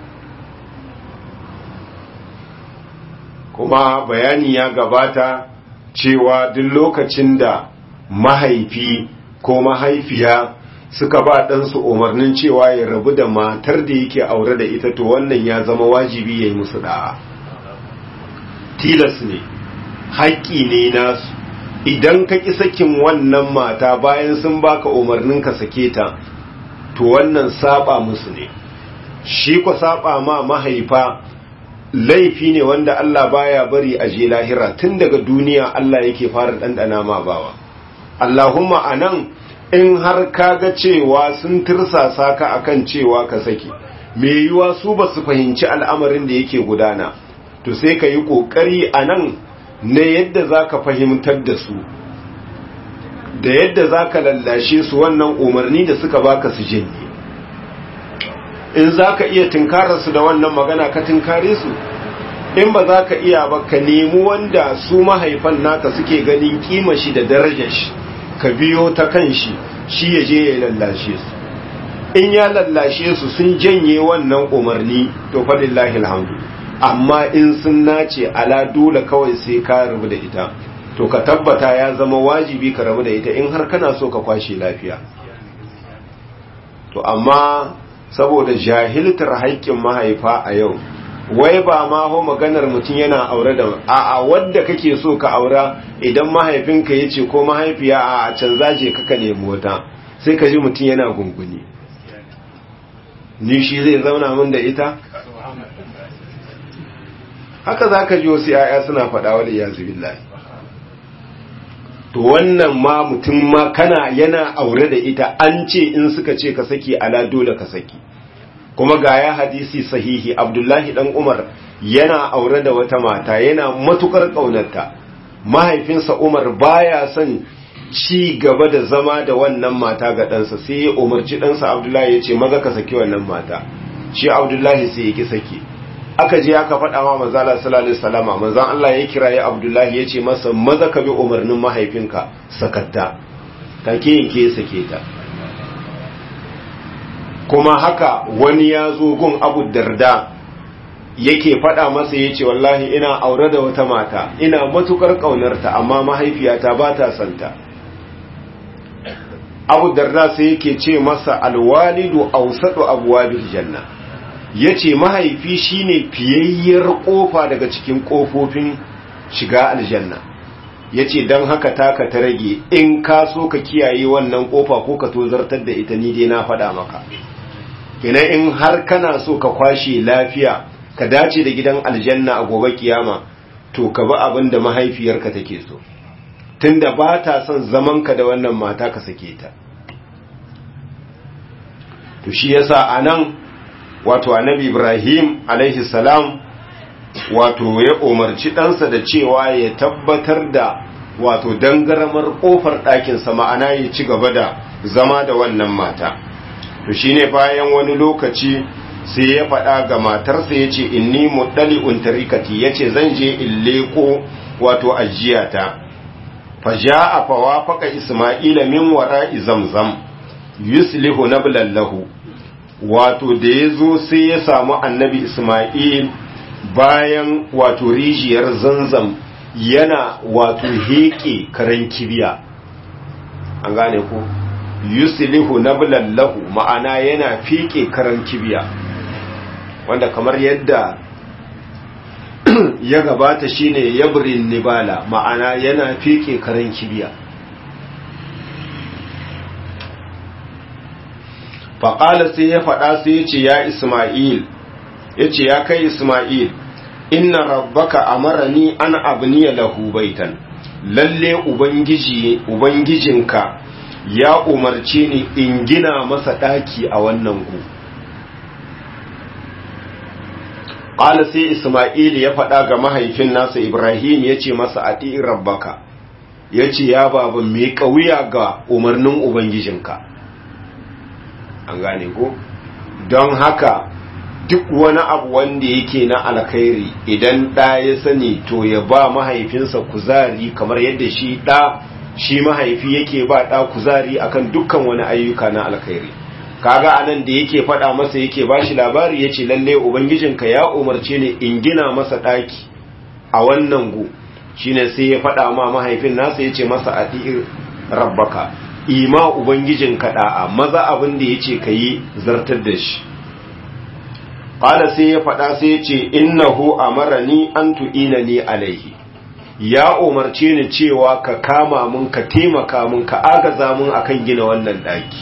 kuma bayani ya gabata cewa duk lokacin da mahaifi ko mahaifiya suka ba ɗansu umarnin cewa ya rabu da matar da yake aure da ita to wannan ya zama wajibi ya yi musu da'a tilas ne haƙƙi ne nasu idan ka ƙi sakin wannan mata bayan sun baka umarnin ka sake ta to wannan saba musu ne shi ku saba ma mahaifa laifi ne wanda Allah baya bari a je lahira tun daga duniya Allah yake fara ɗanɗana ma bawa Allahumma anan in har kaga cewa sun tirsasa ka akan cewa ka saki me yiwa su ba su fahimci al'amarin da yake gudana to sai ka yi ƙoƙari a nan na yadda za ka fahimtar da su da yadda za ka lallashe su wannan umarni da suka baka su janye in za ka iya tunkararsu da wannan magana ka tunkare su in ba za ka iya ba ka nemi wanda su mahaifan naka suke ganin kima shi da darajar shi ka biyo ta kan shi shi ya je ya lallashe su in ya lallashe su sun janye wannan umarni to fadillahi alhamdu amma in sun nace ala dole kawai sai ka rabu da ita to ka tabbata ya zama wajibi ka rabu da ita in har kana so ka kwashe lafiya to amma saboda jahiltar haƙƙin mahaifa a yau wai ba ma ho maganar mutum yana aure da a'a wadda kake so ka aura idan mahaifinka ya ce ko mahaifiya a canza je kaka nemi wata sai ka ji mutum yana gunguni ni shi zai zauna min da ita haka za ka ji wasu ‘ya'ya suna faɗa wa da yazu billahi to wannan ma mutum ma kana yana aure da ita an ce in suka ce ka saki ala dole ka saki kuma ga ya hadisi sahihi abdullahi dan umar yana aure da wata mata yana matukar ƙaunarta mahaifinsa umar baya son ci gaba da zama da wannan mata ga ɗansa sai ya umarci ɗansa abdullahi ya ce maza ka saki wannan mata shi abdullahi sai ya ki saki aka je aka faɗa wa manzala sallallahu alaihi wasallama manzon Allah ya kira ya Abdullahi ya ce masa maza ka bi umarnin mahaifinka sakatta take yanke sake ta kuma haka wani ya zo gun Abu Darda yake faɗa masa ya ce wallahi ina aure da wata mata ina matukar ƙaunarta amma mahaifiyata ba ta santa Abu Darda sai yake ce masa alwalidu awsatu abwabil janna ya ce mahaifi shine fiyayyar kofa daga cikin kofofin shiga aljanna ya ce don haka taka ta rage in ka so ka kiyaye wannan kofa ko ka tozartar da ita ni dai na faɗa maka kina in har kana so ka kwashe lafiya ka dace da gidan aljanna a gobe kiyama to ka bi abin da mahaifiyarka take so tunda ba ta son zamanka da wannan mata ka sake ta to shi yasa anan wato annabi Ibrahim alaihi salam wato ya umarci ɗansa da cewa ya tabbatar da wato dangaramar ƙofar ɗakinsa ma'ana ya ci gaba da zama da wannan mata to shine bayan wani lokaci sai ya faɗa ga matarsa ya ce inni muɗali untarikati ya ce zan je in leko wato ajiyata fa a fawa faka isma'ila min wara'i zamzam yuslihu nablallahu wato da ya zo sai ya samu annabi isma'il bayan wato rijiyar zanzam yana wato heƙe karen kibiya an gane ku yuslihu nablallahu ma'ana yana fiƙe karen kibiya wanda kamar yadda ya gabata shine yabrin nibala ma'ana yana fiƙe karen kibiya faƙala sai ya faɗa sai ya ce ya isma'il ya ce ya kai isma'il inna rabbaka amarani an abniya lahu baitan lalle ubangiji ubangijinka ya umarce ni in gina masa daki a wannan gu qala sai isma'il ya faɗa ga mahaifin nasa ibrahim ya ce masa ati rabbaka ya ce ya baba mai kauya ga umarnin ubangijinka an gane ko don haka duk wani abu wanda yake na alkhairi idan ɗa ya sani to ya ba mahaifinsa kuzari kamar yadda shi ɗa shi mahaifi yake ba ɗa kuzari akan dukkan wani ayyuka na alkhairi kaga anan da yake faɗa masa yake ba shi labari ya ce lalle ubangijinka ya umarce ni in gina masa ɗaki a wannan gu shine sai ya faɗa ma mahaifin nasa ya ce masa a rabbaka ima ubangijinka ɗa'a maza abin da ya ce ka yi zartar da shi Ƙala sai ya faɗa sai ya ce, Innahu amarani an tu'ina ni alaihi, ya umarce ni cewa ka kama mun ka taimaka mun ka agaza mun akan gina wannan ɗaki.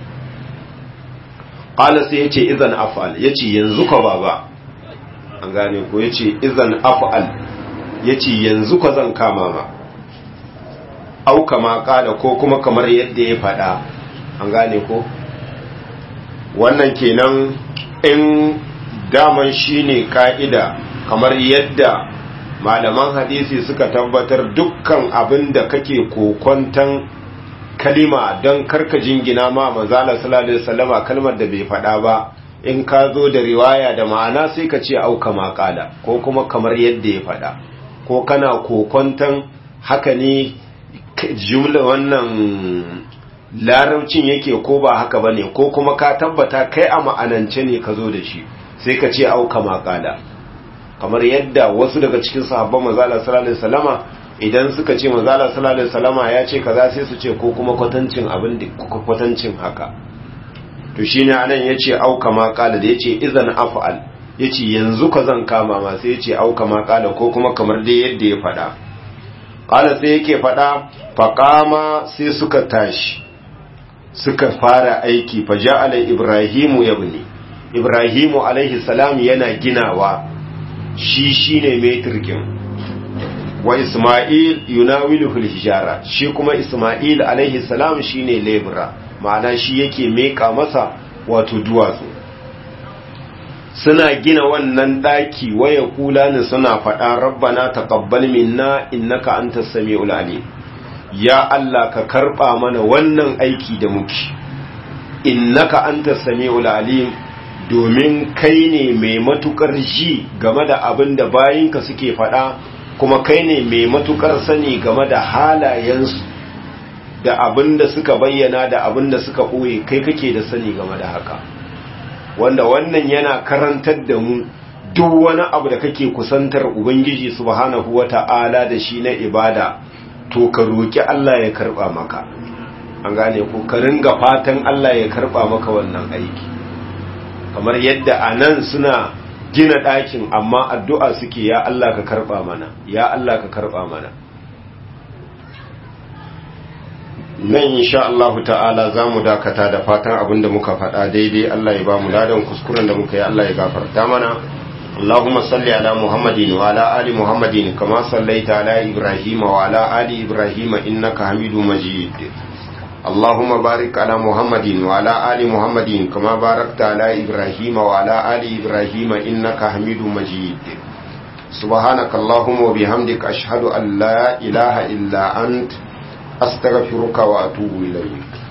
Ƙala sai ya ce, Izan af'al, ya ce, Yanzu ka baba, an gane ko ya ce, Izan af'al, ya ce, Yanzu ka zan kama ma. Au kama ƙala ko kuma kamar yadda ya faɗa, an gane ko? Wannan kenan in daman shine ka'ida kamar yadda malaman hadisi suka tabbatar dukkan abin da kake kokontan kalima don karka jingina ma manzala sallallahu alaihi wasallama kalmar da bai faɗa ba in ka zo da riwaya da ma'ana sai ka ce auka maƙala ko kuma kamar yadda ya faɗa ko kana kokontan haka ne jumla wannan larabcin yake ko ba haka bane ko kuma ka tabbata kai a ma'anance ne ka zo da shi sai ka ce auka maƙala kamar yadda wasu daga cikin sahabban manzala sallallahu alaihi wasallama idan suka ce manzala sallallahu alaihi wasallama ya ce kaza sai su ce ko kuma kwatancin abin da kwatancin haka to shine anan yace auka maƙala da yace idan af'al yace yanzu ka zan kama ma sai yace auka maƙala ko kuma kamar dai yadda ya faɗa qala sai yake faɗa faqama sai suka tashi suka fara aiki fa ja'ala ibrahimu yabni ibrahimu alaihi salam yana ginawa shi shine metirkin wa isma'il yunawilu fil hijara shi kuma isma'il alaihi salam shine lebra ma'ana shi yake meka masa wato duwatsu suna gina wannan daki waya kula ne suna faɗa rabbana taqabbal minna innaka antas samiul alim ya Allah ka karba mana wannan aiki da muke innaka antas samiul alim domin kai ne mai matukar ji game da abin da bayinka suke faɗa kuma kai ne mai matukar sani game da halayensu da abin da suka bayyana da abin da suka ɓoye kai kake da sani game da haka wanda wannan yana karantar da mu duk wani abu da kake kusantar ubangiji subhanahu wata'ala da shi na ibada to ka roki Allah ya karba maka an gane ko ka ringa fatan Allah ya karba maka wannan aiki kamar yadda a nan suna gina ɗakin amma addu'a suke ya Allah ka karɓa mana ya Allah ka karɓa mana nan insha Allah ta'ala za mu dakata da fatan abin da muka faɗa daidai Allah ya ba mu ladan kuskuren da muka yi Allah ya gafarta mana اللهم صل على محمد وعلى آل محمد كما صليت على إبراهيم وعلى آل إبراهيم إنك حميد مجيد اللهم بارك على محمد وعلى آل محمد كما باركت على إبراهيم وعلى آل إبراهيم إنك حميد مجيد سبحانك اللهم وبحمدك أشهد أن لا إله إلا أنت أستغفرك وأتوب إليك